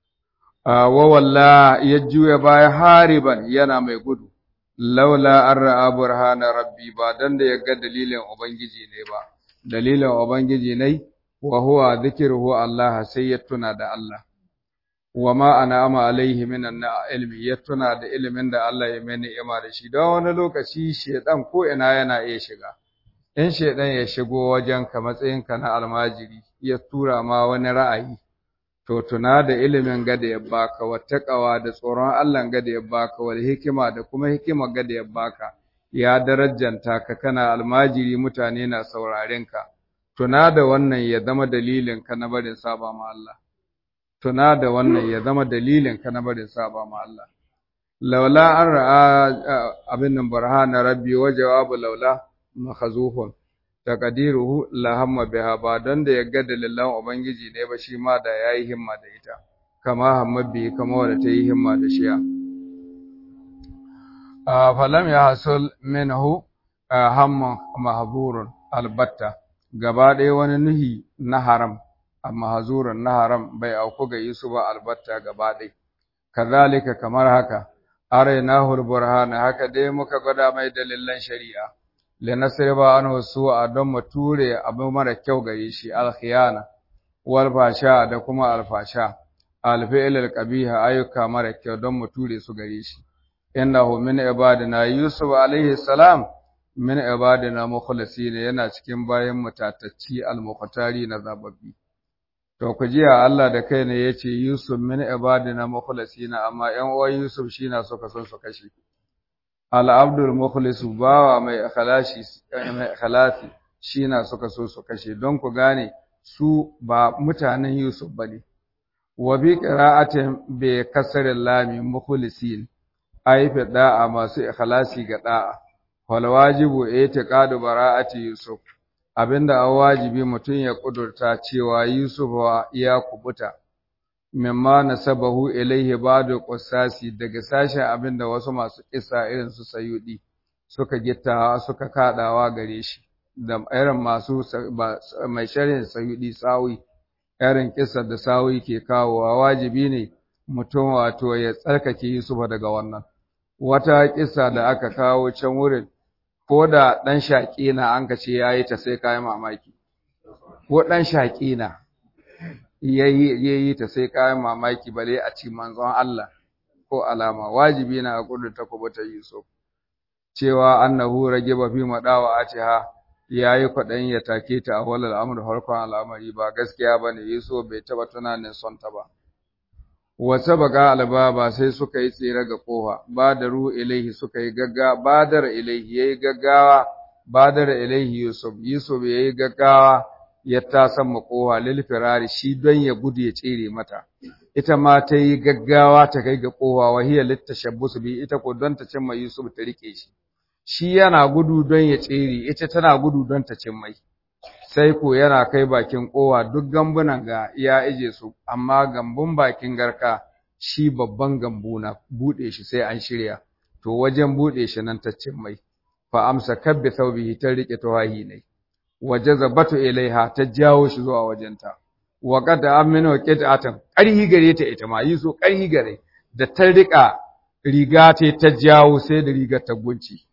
wa walla ya juya baya hariban yana mai gudu laula an ra'a burhana rabbi ba dan da ya ga dalilin ubangiji ne ba dalilin ubangiji ne wa huwa dhikruhu Allah sai ya tuna da Allah wa ma an'ama alaihi minan ilmi ya tuna da ilimin da Allah ya mai ni'ima da shi don wani lokaci shedan ko ina yana iya shiga in shedan ya shigo wajenka matsayinka na almajiri ya tura ma wani ra'ayi to tuna da ilimin gada ya baka wattaqawa da tsoron Allah gada ya baka wal hikima da kuma hikima gada ya baka ya darajanta ka kana almajiri mutane na sauraren ka tuna da wannan ya zama dalilin ka na barin saba ma Allah tuna da wannan ya zama dalilin ka na barin saba ma Allah laula an ra'a abin nan burhana rabbi wa jawabu laula makhazufun taqdiruhu la hamma biha ba don da ya ga dalilan ubangiji ne ba shi ma da yayi himma da ita kama hamma bi kama wanda ta yi himma da shiya a falam ya hasul minhu hamman mahzurun albatta gaba ɗaya wani nuhi na haram amma hazurun na haram bai auku ga Yusuf ba albatta gaba ɗaya kazalika kamar haka arainahu burhana haka dai muka gwada mai dalilan shari'a linasriba anhu su'a don mu ture abu mara kyau gare shi alkhiyana wal fasha da kuma alfasha alfi'il alqabiha ayyuka mara kyau don mu ture su gare shi innahu min ibadina yusuf alaihi salam min ibadina mukhlisin yana cikin bayan mutatacci almuqtari na zababbi to ku jiya Allah da kai ne yace yusuf min ibadina mukhlisin amma ƴan uwan yusuf shi na suka son su kashe al-abdul mukhlisu bawa mai ikhlasi mai ikhlasi shi na suka so su kashe don ku gane su ba mutanen Yusuf bane wa bi qira'atin bi kasril lami mukhlisin ay fi da'a masu ikhlasi ga da'a wal wajibu i'tiqadu bara'ati Yusuf abinda a wajibi mutum ya kudurta cewa Yusuf ya kubuta mimma nasabahu ilaihi ba'du qissasi daga sashen abinda wasu masu kissa irin su sayudi suka gittawa suka kadawa gare shi da irin masu mai sharhin sayudi sawi irin kissa da sawi ke kawowa wajibi ne mutum wato ya tsarkake Yusuf daga wannan wata kissa da aka kawo can wurin ko da dan shaƙi na an ka ce yayi ta sai kai mamaki ko dan shaƙi na yayi yayi ta sai kai mamaki bale a ci manzon Allah ko alama wajibi na a kudurta kubuta Yusuf cewa annahu ragiba fi madawa atiha yayi kwadan ya take ta a walal amr harkon al'amari ba gaskiya bane Yusuf bai taba tunanin son ta ba wata baga albaba sai suka yi tsere ga kofa badaru ilaihi suka yi gaggawa badar ilaihi yayi gaggawa badar ilaihi Yusuf Yusuf yayi gaggawa ya tasan makowa lil firari shi don ya gudu ya tsere mata ita ma ta yi gaggawa ta kai ga kowa wahiya littashabbus bi ita ko don ta cimma Yusuf ta rike shi shi yana gudu don ya tsere ita tana gudu don ta cimmai sai ko yana kai bakin kowa duk gambunan ga ya ije su amma gambun bakin garka shi babban gambu na bude shi sai an shirya to wajen bude shi nan ta cimmai fa amsa kabbi thawbihi ta rike tawahi ne wajazabatu ilaiha ta jawo shi zuwa wajenta wa qad aminu qit'atan qarhi gare ta ita ma yi so qarhi gare da ta rika riga ta ta jawo sai da riga ta gunci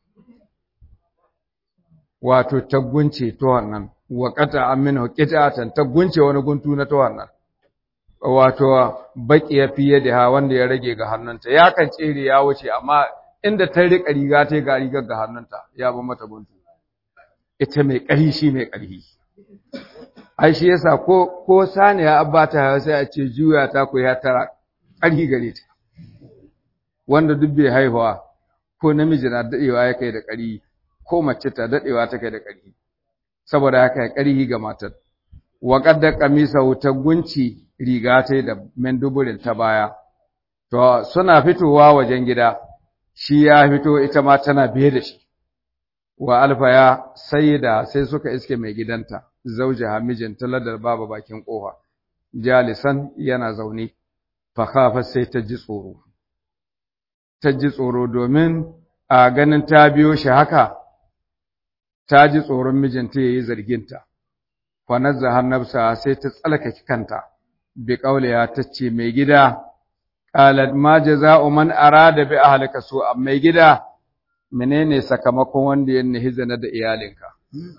wato ta gunce to wannan wa qad aminu qit'atan ta gunce wani guntu na to wannan wato baki ya fiye da ha wanda ya rage ga hannunta ya kan tsere ya wuce amma inda ta rika riga ta ga rigar ga hannunta ya ba mata guntu ita mai ƙarhi shi mai ƙarhi. Ai shi yasa ko ko saniya abba ta sai a ce juya ta ko ya tara ƙarhi gare ta. Wanda duk bai haihuwa ko namiji na dadewa ya kai da ƙarhi ko mace ta dadewa ta kai da ƙarhi. Saboda haka ya ƙarhi ga matar. Wa qadda qamisa ta gunci riga ta da menduburin ta baya. To suna fitowa wajen gida shi ya fito ita ma tana biye da shi. wa alfaya sayyida sai suka iske mai gidanta zauja mijinta ladar baba bakin kofa jalisan yana zaune fa khafa sai ta ji tsoro ta ji tsoro domin a ganin ta biyo shi haka ta ji tsoron mijinta yayi zarginta fa nazzaha nafsa sai ta tsalkake kanta bi qauliya tace mai gida qalat ma jaza'u man arada bi ahlika su mai gida menene sakamakon wanda ya nihi zina da iyalinka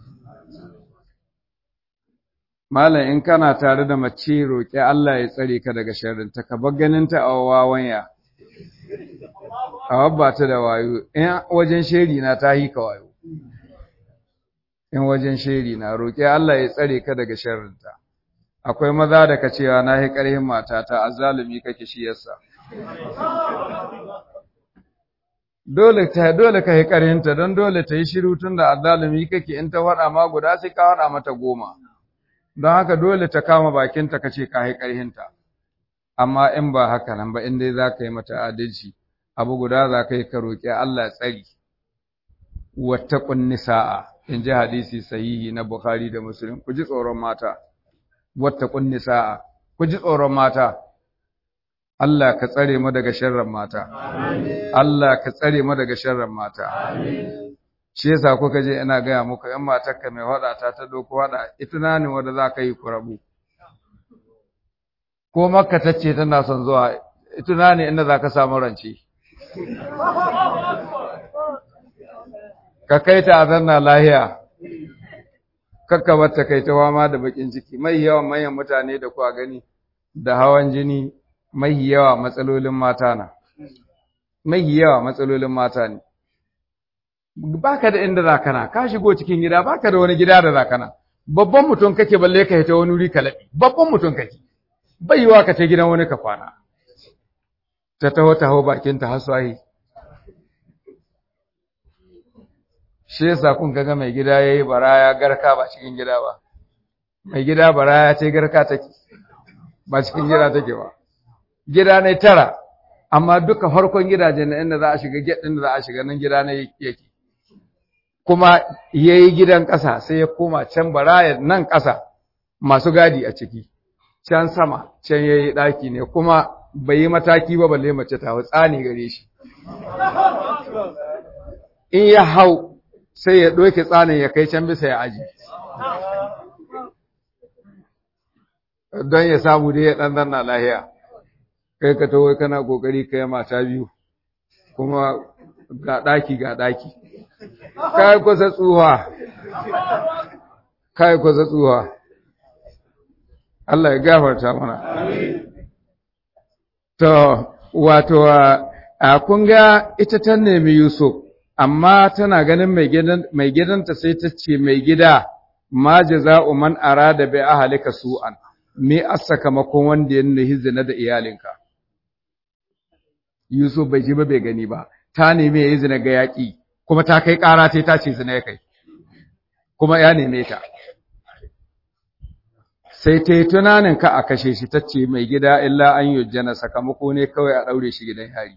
Malam in kana tare da mace roƙi Allah ya tsare ka daga sharrinta ka bar ganinta a wawanya a wabba ta da wayo in wajen sheri na ta yi ka wayo in wajen sheri na roƙi Allah ya tsare ka daga sharrinta akwai maza da ka cewa na yi ƙarhin matata azzalumi kake shi yasa dole ta dole ka yi ƙarhinta don dole ta yi shiru tun da azzalumi kake in ta faɗa ma guda sai ka faɗa mata goma don haka dole ta kama bakinta ka ce ka yi ƙarhinta amma in ba haka nan ba in dai za ka yi mata adalci abu guda za ka yi ka roƙi Allah tsari wattaqun nisaa in ji hadisi sahihi na Bukhari da Muslim ku ji tsoron mata wattaqun nisaa ku ji tsoron mata Allah ka tsare mu daga sharrin mata. Allah ka tsare mu daga sharrin mata. shi yasa kuka je ina gaya muku ‘yan matarka mai waɗa ta ta doko waɗa ita na ne wanda za ka yi ku rabu ko makka ta ce tana son zuwa ita na ne inda za ka samu rance ka kai ta a zanna lahiya kakka bata kai ta wama da bakin ciki mai yawan manyan mutane da kuwa gani da hawan jini mai yawa matsalolin mata na mai yawa matsalolin mata ne baka da inda zakana ka shigo cikin gida baka da wani gida da zakana babban mutum kake balle ka ta wani wuri ka laɓi babban mutum kake bai yiwa ka ta gidan wani ka kwana ta taho taho bakin ta haswahi shi yasa kun ga mai gida yayi baraya garka ba cikin gida ba mai gida baraya ce garka take ba cikin gida take ba gida ne tara amma duka farkon gidajen na inda za a shiga gate din da za a shiga nan gida ne yake kuma yayi gidan ƙasa sai ya koma can baraya nan ƙasa masu gadi a ciki can sama can yayi daki ne kuma bai yi mataki ba balle mace ta tsani gare shi in ya hau sai ya ɗoke tsanin ya kai can bisa ya aji. Don ya samu dai ya ɗan zanna lahiya, kai ka tawai kana ƙoƙari ka yi mata biyu, kuma ga ɗaki ga ɗaki. Kai kusa tsuwa, kai kusa tsuwa. Allah ya gafarta mana. To, wato, a kun ga ita ta nemi Yusuf. amma tana ganin mai gidanta sai ta ce mai gida ma jaza'u man arada bi ahlika su'an me sakamakon wanda ya nuhi zina da iyalinka Yusuf bai ji ba bai gani ba ta nemi yayi zina ga yaki kuma ta kai ƙara sai ta ce zina ya kai kuma ya neme ta sai ta yi tunanin ka a kashe shi ta ce mai gida illa an yujjana sakamako ne kawai a ɗaure shi gidan yari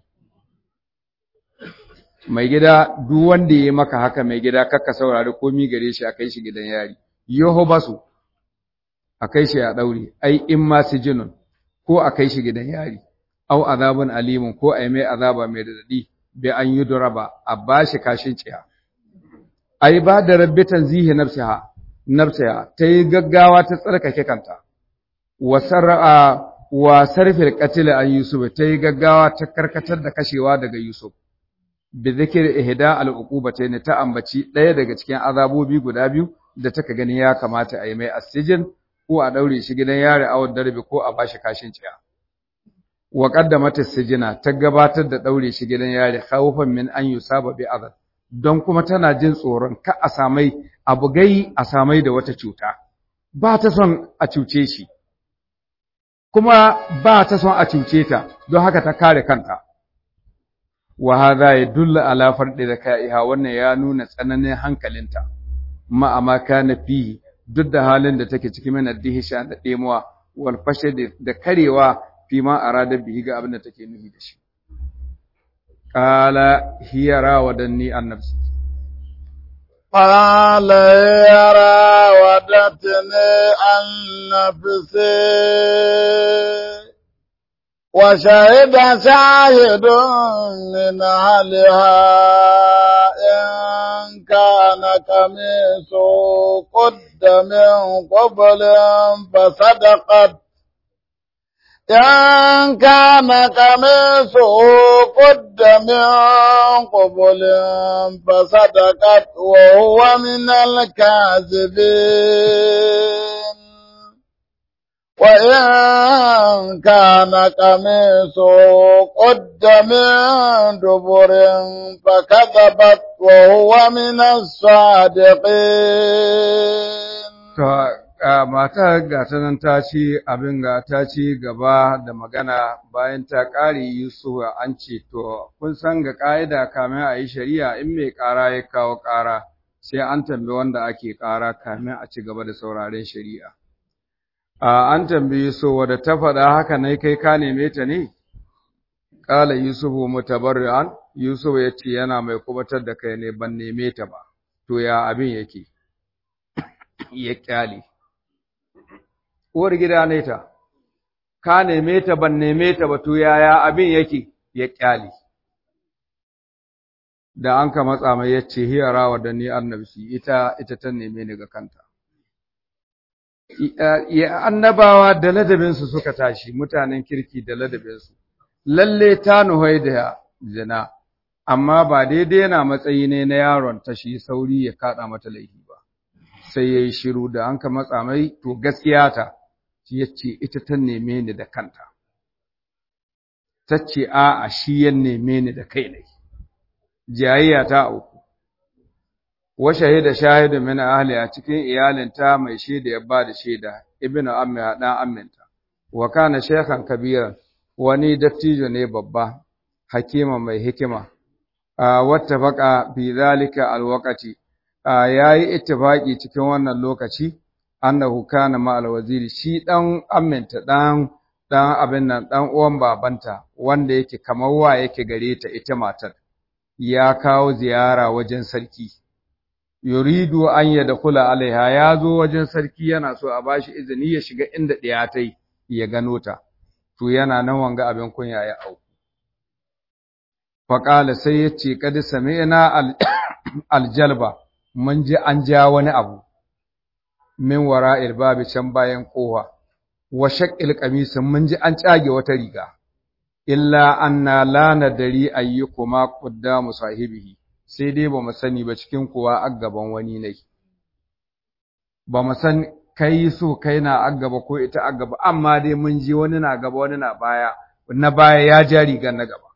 mai gida duk wanda ya maka haka mai gida kakka saurari komi gare shi a kai shi gidan yari yoho basu a kai shi a daure ai in ma sijinun ko a kai shi gidan yari au azabun alimun ko ai mai azaba mai dadadi bi an yi duraba a bashi kashin ciya ai ba da rabbitan zihi nafsiha nafsiha ta yi gaggawa ta tsarkake kanta wa sar'a wa sarfil qatl an yusuf ta yi gaggawa ta karkatar da kashewa daga yusuf bi zikir ihda al uqubatayn ta ambaci ɗaya daga cikin azabobi guda biyu da take ganin ya kamata a yi mai asijin ko a daure shi gidan yari a darbe ko a bashi kashin ciya wa qaddamat as-sijina ta gabatar da daure shi gidan yari khawfan min an yusaba bi azab don kuma tana jin tsoron ka a samai abu gai a samai da wata cuta ba ta son a cuce shi kuma ba ta son a cuce ta don haka ta kare kanta wa hadha yadullu ala fardi zakaiha wannan ya nuna tsananin hankalinta ma amma kana fihi duk da halin da take cikin min addihisha da demuwa wal fashad da karewa fi ma arada bihi ga abin da take nufi da shi qala hiya rawadanni an nafsi قال يا راودتني عن نفسي وشهد شاهد من أهلها إن كان قميصه قد من قبل فصدقت إن كان قميصه قد من قبل فصدقت وهو من الكاذبين وإن كان قميصه قد من دبر فكذبت وهو من الصادقين mata ga ta nan ta ci abin ga ta ci gaba da magana bayan ta ƙare Yusuf an ce to kun san ga ƙa'ida kamin a yi shari'a in mai ƙara ya kawo ƙara sai an tambayi wanda ake ƙara kamin a ci gaba da sauraren shari'a. an tambayi so wadda ta faɗa haka ne kai ka neme ta ne? Ƙala Yusufu mutabarri'an, Yusuf ya ce yana mai kubatar da kai ne ban neme ta ba, to ya abin yake, ya ƙyale. Uwar gida ne ta, ka neme ta ban neme ta ba, to yaya abin yake, ya ƙyale. da an ka matsa mai yace hiya rawa da ni annabi ita ita ta neme ni ga kanta ya annabawa da ladabinsu suka tashi mutanen kirki da ladabinsu lalle ta nuhai da zina amma ba daidai yana matsayi ne na yaron ta shi sauri ya kada mata laifi ba sai yayi shiru da an ka matsa mai to gaskiya ta shi yace ita ta neme ni da kanta tace a a shi ya neme ni da kai ne jayayya ta uku wa shahida shahidu min ahli a cikin iyalinta mai shaida ya ba da shaida ibnu ammi dan amminta wa kana shaykhan kabiran wani dattijo ne babba hakima mai hikima wattafaqa fi zalika alwaqati yayi ittifaqi cikin wannan lokaci annahu kana ma alwaziri shi dan amminta dan dan abin nan dan uwan babanta wanda yake kamar wa yake gare ta ita matar ya kawo ziyara wajen sarki yuridu an yadkhula alaiha ya zo wajen sarki yana so a bashi izini ya shiga inda ɗiya ta yi ya gano ta to yana nan wanga abin kunya ya au faƙala sai ya ce kadi sami'na aljalba mun ji an ja wani abu min wara'il babi can bayan kowa wa shaqqil qamis mun ji an cage wata riga illa anna la nadari ayyukuma qaddamu sahibihi sai dai ba mu sani ba cikin kuwa a gaban wani ne ba mu san kai so kai na a gaba ko ita a gaba amma dai mun ji wani na gaba wani na baya na baya ya ja rigar na gaba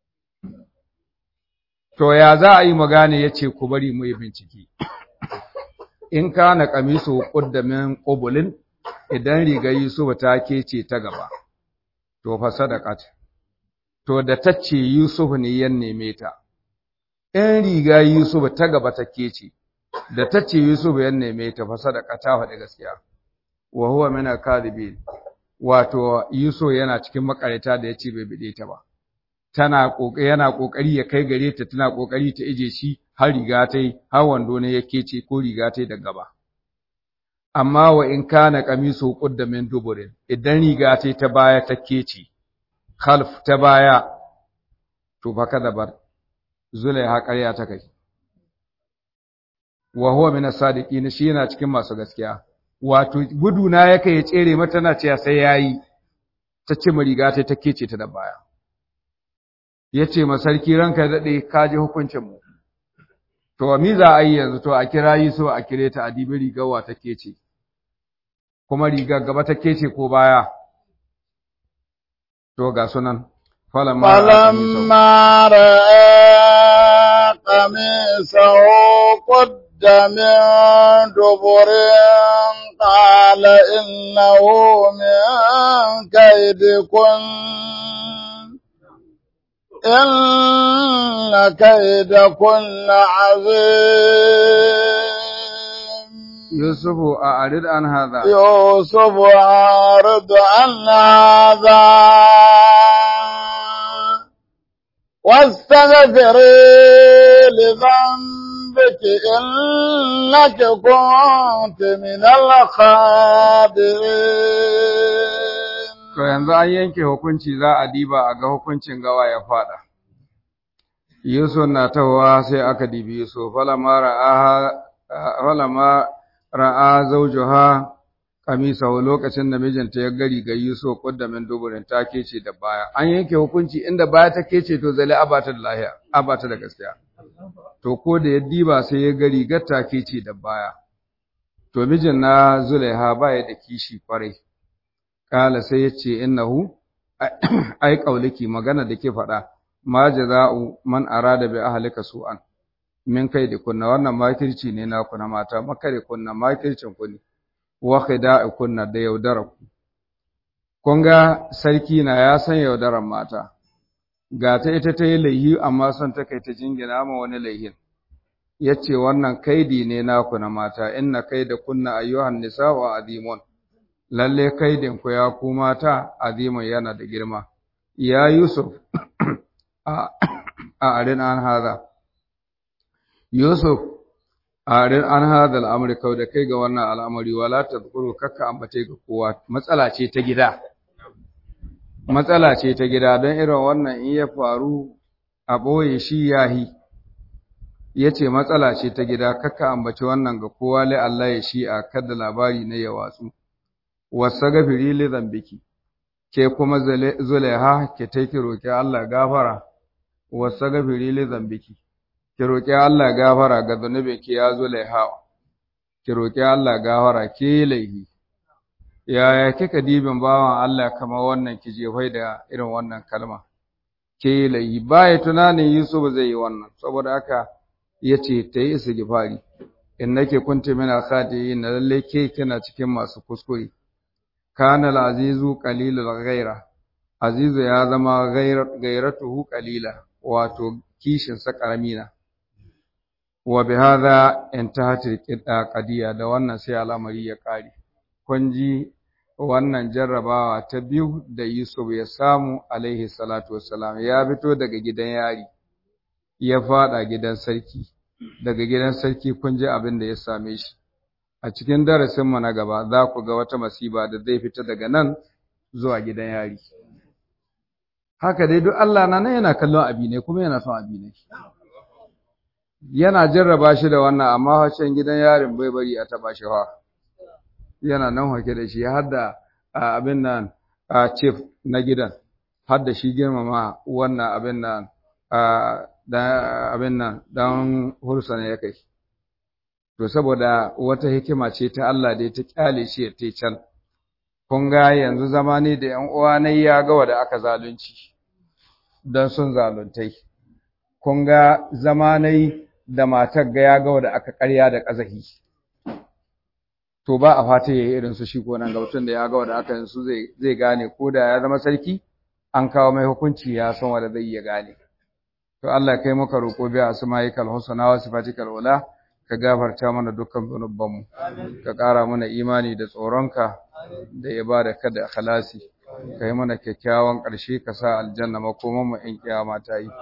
to ya za a yi magana ya ce ku bari mu yi bincike in ka na kamisu ƙuddamin ƙubulin idan rigar Yusuf ta kece ta gaba to fa sadaqat to da tace Yusuf ne ya neme ta in riga Yusuf ta gaba ta kece da tace Yusuf ya neme ta fa sadaqa ta faɗi gaskiya wa huwa min al-kadhibin wato Yusuf yana cikin makarita da yace bai bide ta ba tana kokari yana kokari ya kai gare ta tana kokari ta ije shi har riga ta yi har wando ne yake ce ko riga ta yi da gaba amma wa in kana qamisu qudda min duburin idan riga ta ta baya ta kece khalf ta baya to fa kada bar zulaiha ƙarya ta kai wa huwa min as-sadiqin shi yana cikin masu gaskiya wato gudu na yake ya tsere mata na cewa sai yayi ta ce riga ta ta kece ta da baya yace ma sarki ranka dade ka ji hukuncin mu to mi za a yi yanzu to a kira yi so a kire ta adibi rigar wa ta kece kuma rigar gaba ta kece ko baya to ga sunan فلما رأى قميصه قد من دبر قال إنه من كيدكن إن كيدكن عظيم يوسف أعرض عن هذا يوسف أعرض عن هذا واستغفري لذنبك إنك كنت من الخاطئين To yanzu an yanke hukunci za a diba a ga hukuncin gawa ya fada. Yusuf na tahowa sai aka dibi Yusuf, falama ra'a zaujuha kamisa lokacin da mijinta ya gari ga Yusuf kuddamin duburin ta kece da baya. An yanke hukunci inda baya ta kece to zale abata da lahiya, abata da gaskiya. To ko da ya diba sai ya gari ga ta kece da baya. To mijin na Zulaiha baya da kishi kwarai. Kala sai ya ce innahu ai kauliki magana da ke faɗa ma jaza'u man arada bi ahlika su'an min kai da kunna wannan makirci ne na kuna mata makare kunna makircin ku ne wa khida'i kunna da yaudara ku kun ga sarki na ya san yaudaran mata ga ta ita ta yi laihi amma son ta kai ta jingina ma wani laihin yace wannan kaidi ne na kuna mata inna kaida kunna ayyuhan nisa wa azimun lalle kaidin ku ya ku mata azimun yana da girma ya yusuf a arin an haza yusuf a arin an haza al'amari kau da kai ga wannan al'amari wala ta zukuru kakka ambace ga kowa matsala ce ta gida matsala ce ta gida don irin wannan in ya faru a ɓoye shi yahi yace matsala ce ta gida kakka ambaci wannan ga kowa lai Allah ya shi'a kada labari ne ya watsu wasagafiri li zambiki ke kuma zulaiha ke take roki Allah gafara wasagafiri li zambiki ki roki Allah gafara ga zunubi ki ya zulaiha ki roki Allah gafara ke laihi yaya kika dibin bawan Allah kamar wannan ki jefai da irin wannan kalma ke laihi baya tunanin Yusuf zai yi wannan saboda haka yace ta yi istighfari innake kunti min al-khati'in lalle ke kina cikin masu kuskure kana al-azizu qalilul ghaira azizu ya zama gairatuhu qalila wato kishin sa karamina wa bihadha intahat al-qadiya da wannan sai al'amari ya kare kun ji wannan jarrabawa ta biyu da Yusuf ya samu alaihi salatu wassalam ya fito daga gidan yari ya fada gidan sarki daga gidan sarki kun ji abin da ya same shi a cikin darasin mu na gaba za ku ga wata masiba da zai fita daga nan zuwa gidan yari haka dai duk Allah na nan yana kallon abi ne kuma yana son abi ne yana jarraba shi da wannan amma waccan gidan yarin bai bari a taba shi ha yana nan hake da shi har da abin nan a chief na gidan har da shi girmama wannan abin nan da abin nan dan hursa ne ya kai to saboda wata hikima ce ta Allah da ta kyale shi ya tai can kun ga yanzu zamani da ƴan uwa ne ya ga wanda aka zalunci dan sun zaluntai kun ga zamanai da matar ga ya ga wanda aka ƙarya da ƙazahi to ba a fata yayi irin su shi ko nan gautun da ya ga wanda aka yin su zai zai gane ko da ya zama sarki an kawo mai hukunci ya san wanda zai iya gane to Allah kai muka roƙo bi asma'ikal husna wa sifatikal ula ka gafarta mana dukkan zunubanmu ka ƙara mana imani da tsoronka da ibada ka da ikhlasi ka yi mana kyakkyawan ƙarshe ka sa aljanna makoman mu in kiyama ta yi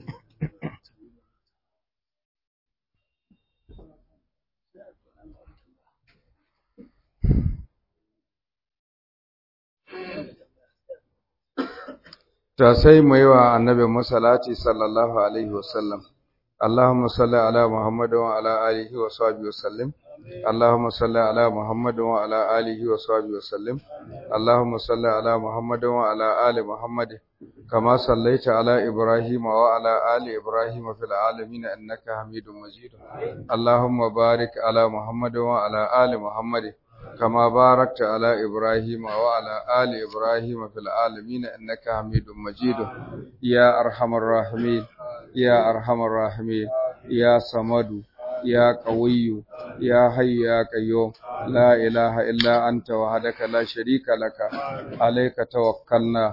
ta sai mu yi wa annabi musallati sallallahu alaihi wasallam اللهم صل على محمد وعلى آله وصحبه وسلم اللهم صل على محمد وعلى آله وصحبه وسلم اللهم صل على محمد وعلى آل محمد كما صليت على إبراهيم وعلى آل إبراهيم في العالمين إنك حميد مجيد اللهم بارك على محمد وعلى آل محمد كما باركت على إبراهيم وعلى آل إبراهيم في العالمين إنك حميد مجيد يا أرحم الراحمين يا أرحم الراحمين يا صمد يا قوي يا حي يا قيوم لا إله إلا أنت وحدك لا شريك لك عليك توكلنا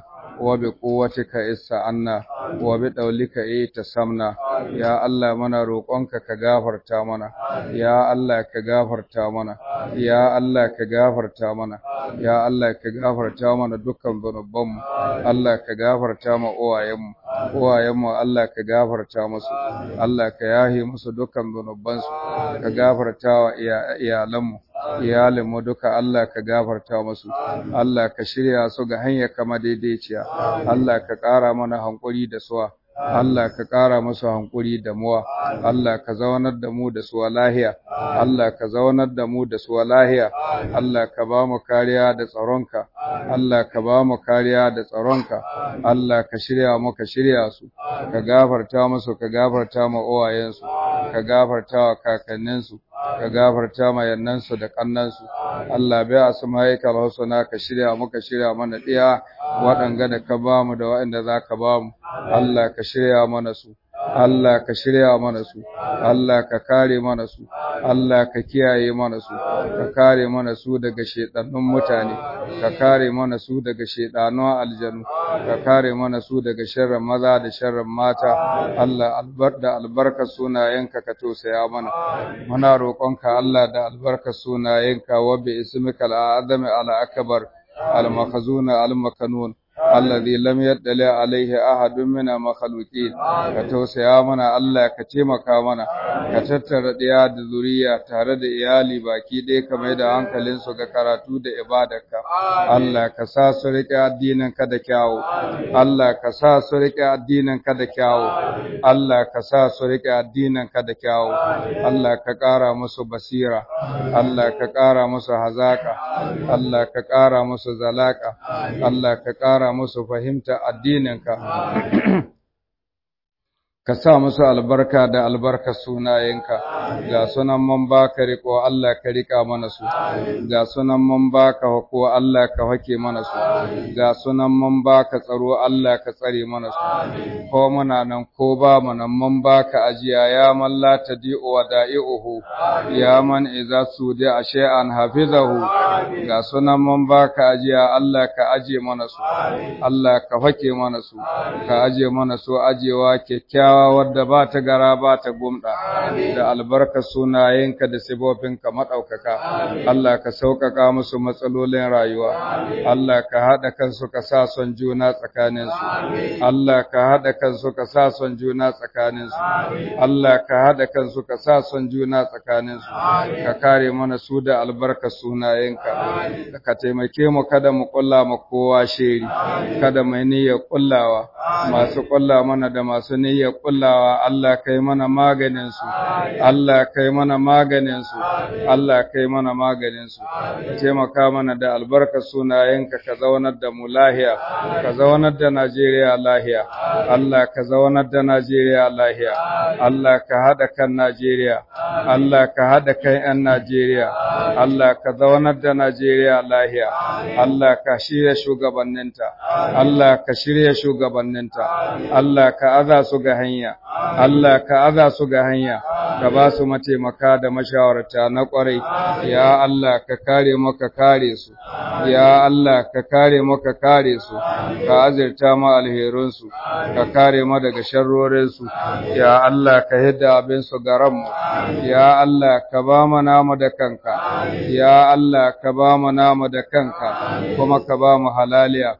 وبقوتك استعنا وبدولك اتصمنا يا الله منا روقonka ka gafarta mana ya Allah ka gafarta mana ya Allah ka gafarta mana ya Allah ka gafarta mana dukkan zanubanmu Allah ka gafarta ma uwayenmu uwayenmu Allah ka gafarta musu Allah ka yahe musu dukkan zanubansu ka gafarta wa iyalanmu iyalinmu duka Allah ka gafarta musu Allah ka shirya su ga hanyar kama daidaiciya Allah ka ƙara mana hankuri da suwa Allah ka ƙara musu hankuri da muwa, Allah ka zaunar da mu da suwa lahiya, Allah ka zaunar da mu da suwa lahiya, Allah ka ba mu kariya da tsaronka, Allah ka ba mu kariya da tsaronka, Allah ka shirya mu ka shirya su, ka gafarta musu ka gafarta ma uwayensu, ka gafarta wa kakanninsu, ka gafarta ma yannansu da kannansu, Allah bai asma'ikal husna ka shirya mu ka shirya mana ɗiya waɗanga da ka ba mu da waɗanda za ka ba mu. Allah ka shirya mana su, Allah ka shirya mana su, Allah ka kare mana su, Allah ka kiyaye mana su, ka kare mana su daga shaiɗannun mutane, ka kare mana su daga shaiɗannun aljanu, ka kare mana su daga sharrin maza da sharrin mata, Allah albar da albarkar sunayenka ka tausaya mana. Muna roƙonka Allah da albarkar sunayenka wa bi ismikal azami al akbar al makhzuna al makanun alladhi lam yaddali alaihi ahadun min makhluqin ka tausaya mana Allah ka taimaka mana ka tattara ɗaya da zuriya tare da iyali baki ɗaya ka mai da hankalin su ga karatu da ibadarka Allah ka sa su riƙe addinin ka da kyawu Allah ka sa su riƙe addinin ka da kyawu Allah ka sa su riƙe addinin ka da kyawu Allah ka ƙara musu basira Allah ka ƙara musu hazaka Allah ka ƙara musu zalaka Allah ka ƙara musu fahimta addininka ka sa musu albarka da albarka sunayenka ga sunan man baka riko Allah ka rika mana su ga sunan man baka hako Allah ka hake mana su ga sunan man baka tsaro Allah ka tsare mana su ko muna nan ko ba mu nan man baka ajiya ya man la tadi'u wa da'i'uhu ya man idza sudi shay'an hafizahu ga sunan man baka ajiya Allah ka aje mana su Allah ka hake mana su ka aje mana su ajewa kyakkyawa wadda ba ta gara ba ta gumda da albarka sunayenka da sibofinka maɗaukaka Allah ka sauƙaƙa musu matsalolin rayuwa Allah ka haɗa kansu ka sa son juna tsakaninsu Allah ka haɗa kansu ka sa son juna tsakaninsu Allah ka haɗa kansu ka sa son juna tsakaninsu ka kare mana su da albarka sunayenka ka taimake mu kada mu kulla mu kowa sheri kada mai niyyar kullawa masu kulla mana da masu niyyar kullawa Allah kai mana maganin su Allah kai mana maganin su Allah kai mana maganin su ka taimaka mana da albarka sunayenka ka zaunar da mu lahiya ka zaunar da Najeriya lahiya Allah ka zaunar da Najeriya lahiya Allah ka hada kan Najeriya Allah ka hada kan 'yan Najeriya Allah ka zaunar da Najeriya lahiya Allah ka shirya shugabanninta Allah ka shirya shugabanninta Allah ka aza su ga hanya Allah ka aza su ga hanya ka ba su mataimaka da mashawarta na kwarai ya Allah ka kare maka kare su ya Allah ka kare maka kare su ka azirta ma alherun su ka kare mu daga sharrorin su ya Allah ka hidda abin su garan mu ya Allah ka ba mu namu da kanka ya Allah ka ba mu namu da kanka kuma ka ba mu halaliya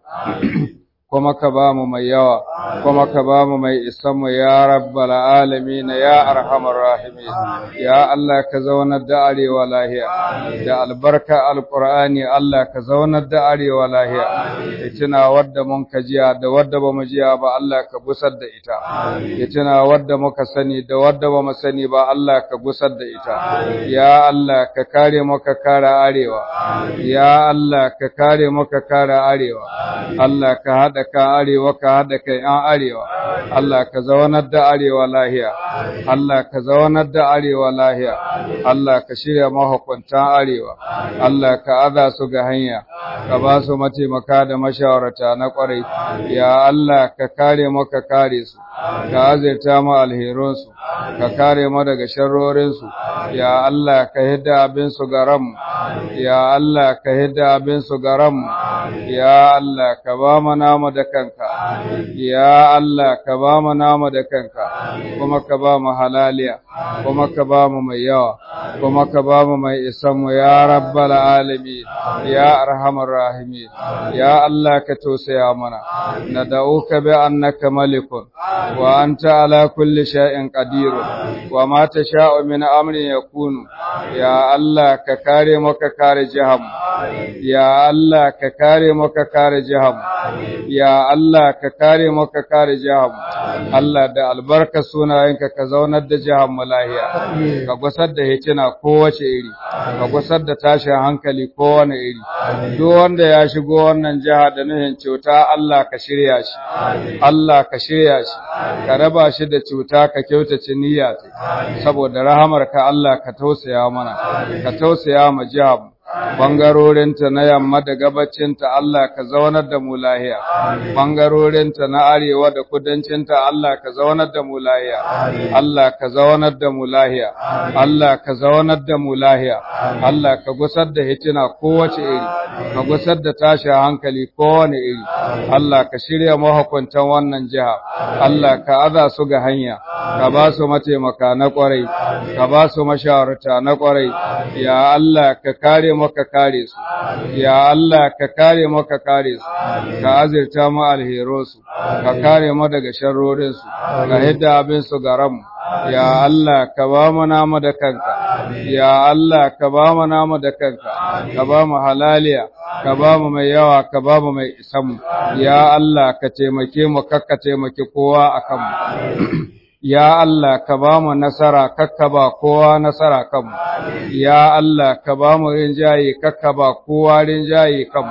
kuma ka ba mu mai yawa kuma ka ba mu mai isanmu ya rabbal alamin ya arhamar rahimin ya Allah ka zaunar da arewa lahiya da albarka alqur'ani Allah ka zaunar da arewa lahiya itina wadda mun ka jiya da wadda ba mu jiya ba Allah ka gusar da ita itina wadda muka sani da wadda ba mu sani ba Allah ka gusar da ita ya Allah ka kare mu ka kare arewa ya Allah ka kare mu ka kare arewa Allah ka hada ka arewa ka hada kai an arewa Allah ka zaunar da arewa lahiya Allah ka zaunar da arewa lahiya Allah ka shirya mahukuntan arewa Allah ka aza su ga hanya ka ba su mataimaka da mashawarta na kwarai ya Allah ka kare mu ka kare su ka azirta mu alherunsu ka kare mu daga sharrorinsu ya Allah ka hidda abin su garam ya Allah ka hidda abin su garam ya Allah ka ba mu namu da kanka ya Allah ka ba mu namu da kanka kuma ka ba mu halaliya kuma ka ba mu mai yawa kuma ka ba mu mai isan mu ya rabbal alamin ya arhamar rahimin ya Allah ka tausaya mana nad'uka bi annaka malikun wa anta ala kulli shay'in qadir wa ma tasha'u min amrin yakunu ya Allah ka kare mu ka kare jaham ya Allah ka kare mu ka kare jaham ya Allah ka kare mu ka kare jaham Allah da albarka sunayenka ka zaunar da jaham lahiya ka gusar da hicina kowace iri ka gusar da tashin hankali kowane iri duk wanda ya shigo wannan jiha da nuhin cuta Allah ka shirya shi Allah ka shirya shi ka raba shi da cuta ka kyautace niyya saboda rahamar ka Allah ka tausaya mana ka tausaya ma jihar bangarorinta na yamma da gabacinta Allah ka zaunar da mu lahiya bangarorinta na arewa da kudancinta Allah ka zaunar da mu lahiya Allah ka zaunar da mu lahiya Allah ka zaunar da mu lahiya Allah ka gusar da hitina kowace iri ka gusar da tashi hankali kowane iri Allah ka shirya mahukuntan wannan jiha Allah ka aza su ga hanya ka ba su mataimaka na kwarai ka ba su mashawarta na kwarai ya Allah ka kare mu mu ka kare su ya Allah ka kare mu ka kare su ka azirta mu alherosu ka kare mu daga sharrorin su ka hidda abin su garan mu ya Allah ka ba mu namu da kanka ya Allah ka ba mu namu da kanka ka ba mu halaliya ka ba mu mai yawa ka ba mu mai isan ya Allah ka taimake mu kakka taimake kowa akan mu Ya Allah ka ba mu nasara kakka ba kowa nasara kanmu, ya Allah ka ba mu rinjaye kakka ba kowa rinjaye kanmu,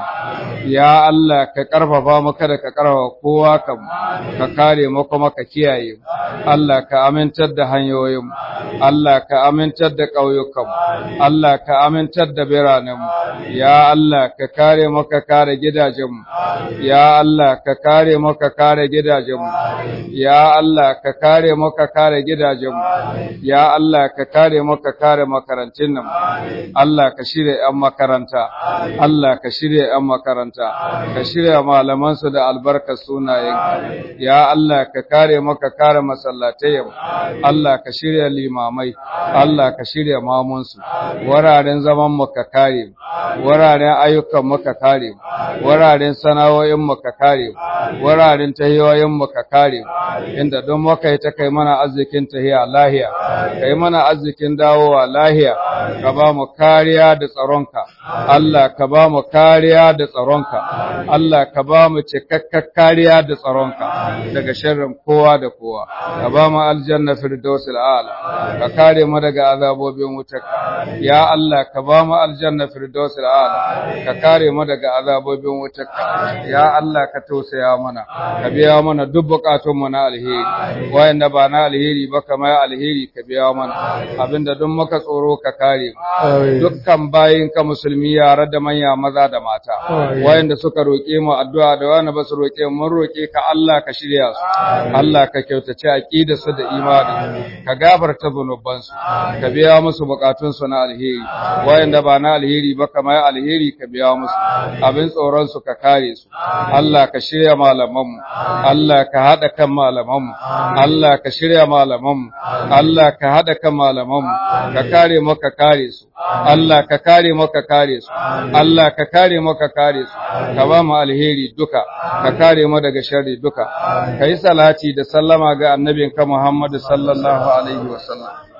ya Allah ka ƙarfafa mu kada ka ƙarfafa kowa kanmu, ka kare mu kuma ka kiyaye mu, Allah ka amintar da hanyoyinmu, Allah ka amintar da ƙauyukanmu, Allah ka amintar da biranenmu, ya Allah ka kare mu ka kare gidajenmu, ya Allah ka kare mu ka kare gidajenmu, ya Allah ka kare mu ka kare gidajenmu, ya Allah ka kare mu ka kare makarantun nan, Allah ka shirya ‘yan makaranta, Allah ka shirya ‘yan makaranta, ka shirya malamansu da albarkar sunayen, ya Allah ka kare mu ka kare masallatayen, Allah ka shirya limamai, Allah ka shirya mamunsu, wuraren zaman mu ka kare, wuraren ayyukan mu ka kare, wuraren sana'o'in mu ka kare, wuraren tahiyoyin mu ka kare, inda don muka yi ta kai mana arzikin tahiya lahiya, kai mana arzikin dawowa lahiya, ka ba mu kariya da tsaronka, Allah ka ba mu kariya da tsaronka, Allah ka ba mu cikakkar kariya da tsaronka daga sharrin kowa da kowa, ka ba mu aljanna firdausul a'la, ka kare mu daga azabobin wutarka, ya Allah ka ba mu aljanna firdausul a'la, ka kare mu daga azabobin wutarka, ya Allah ka tausaya mana, ka biya mana duk bukatunmu na alheri, wayanda ba na alheri ba kamar alheri ka biya mana abinda duk muka tsoro ka kare mu dukkan bayin ka musulmi yara da manya maza da mata wayanda suka roƙe mu addu'a da wanda ba su roƙe mu mun roƙe ka Allah ka shirya su Allah ka kyautace aqidar su da imani ka gafarta zunuban su ka biya musu bukatun su na alheri wayanda ba na alheri ba kamar alheri ka biya musu abin tsoron su ka kare su Allah ka shirya malaman mu Allah ka hada kan malaman mu Allah ka shirya malamanmu, Allah ka haɗa kan malamanmu, ka kare mu ka kare su, Allah ka kare mu ka kare su, Allah ka kare mu ka kare su, ka ba mu alheri duka, ka kare mu daga sharri duka, ka yi salati da sallama ga annabinka Muhammadu sallallahu alaihi wasallam.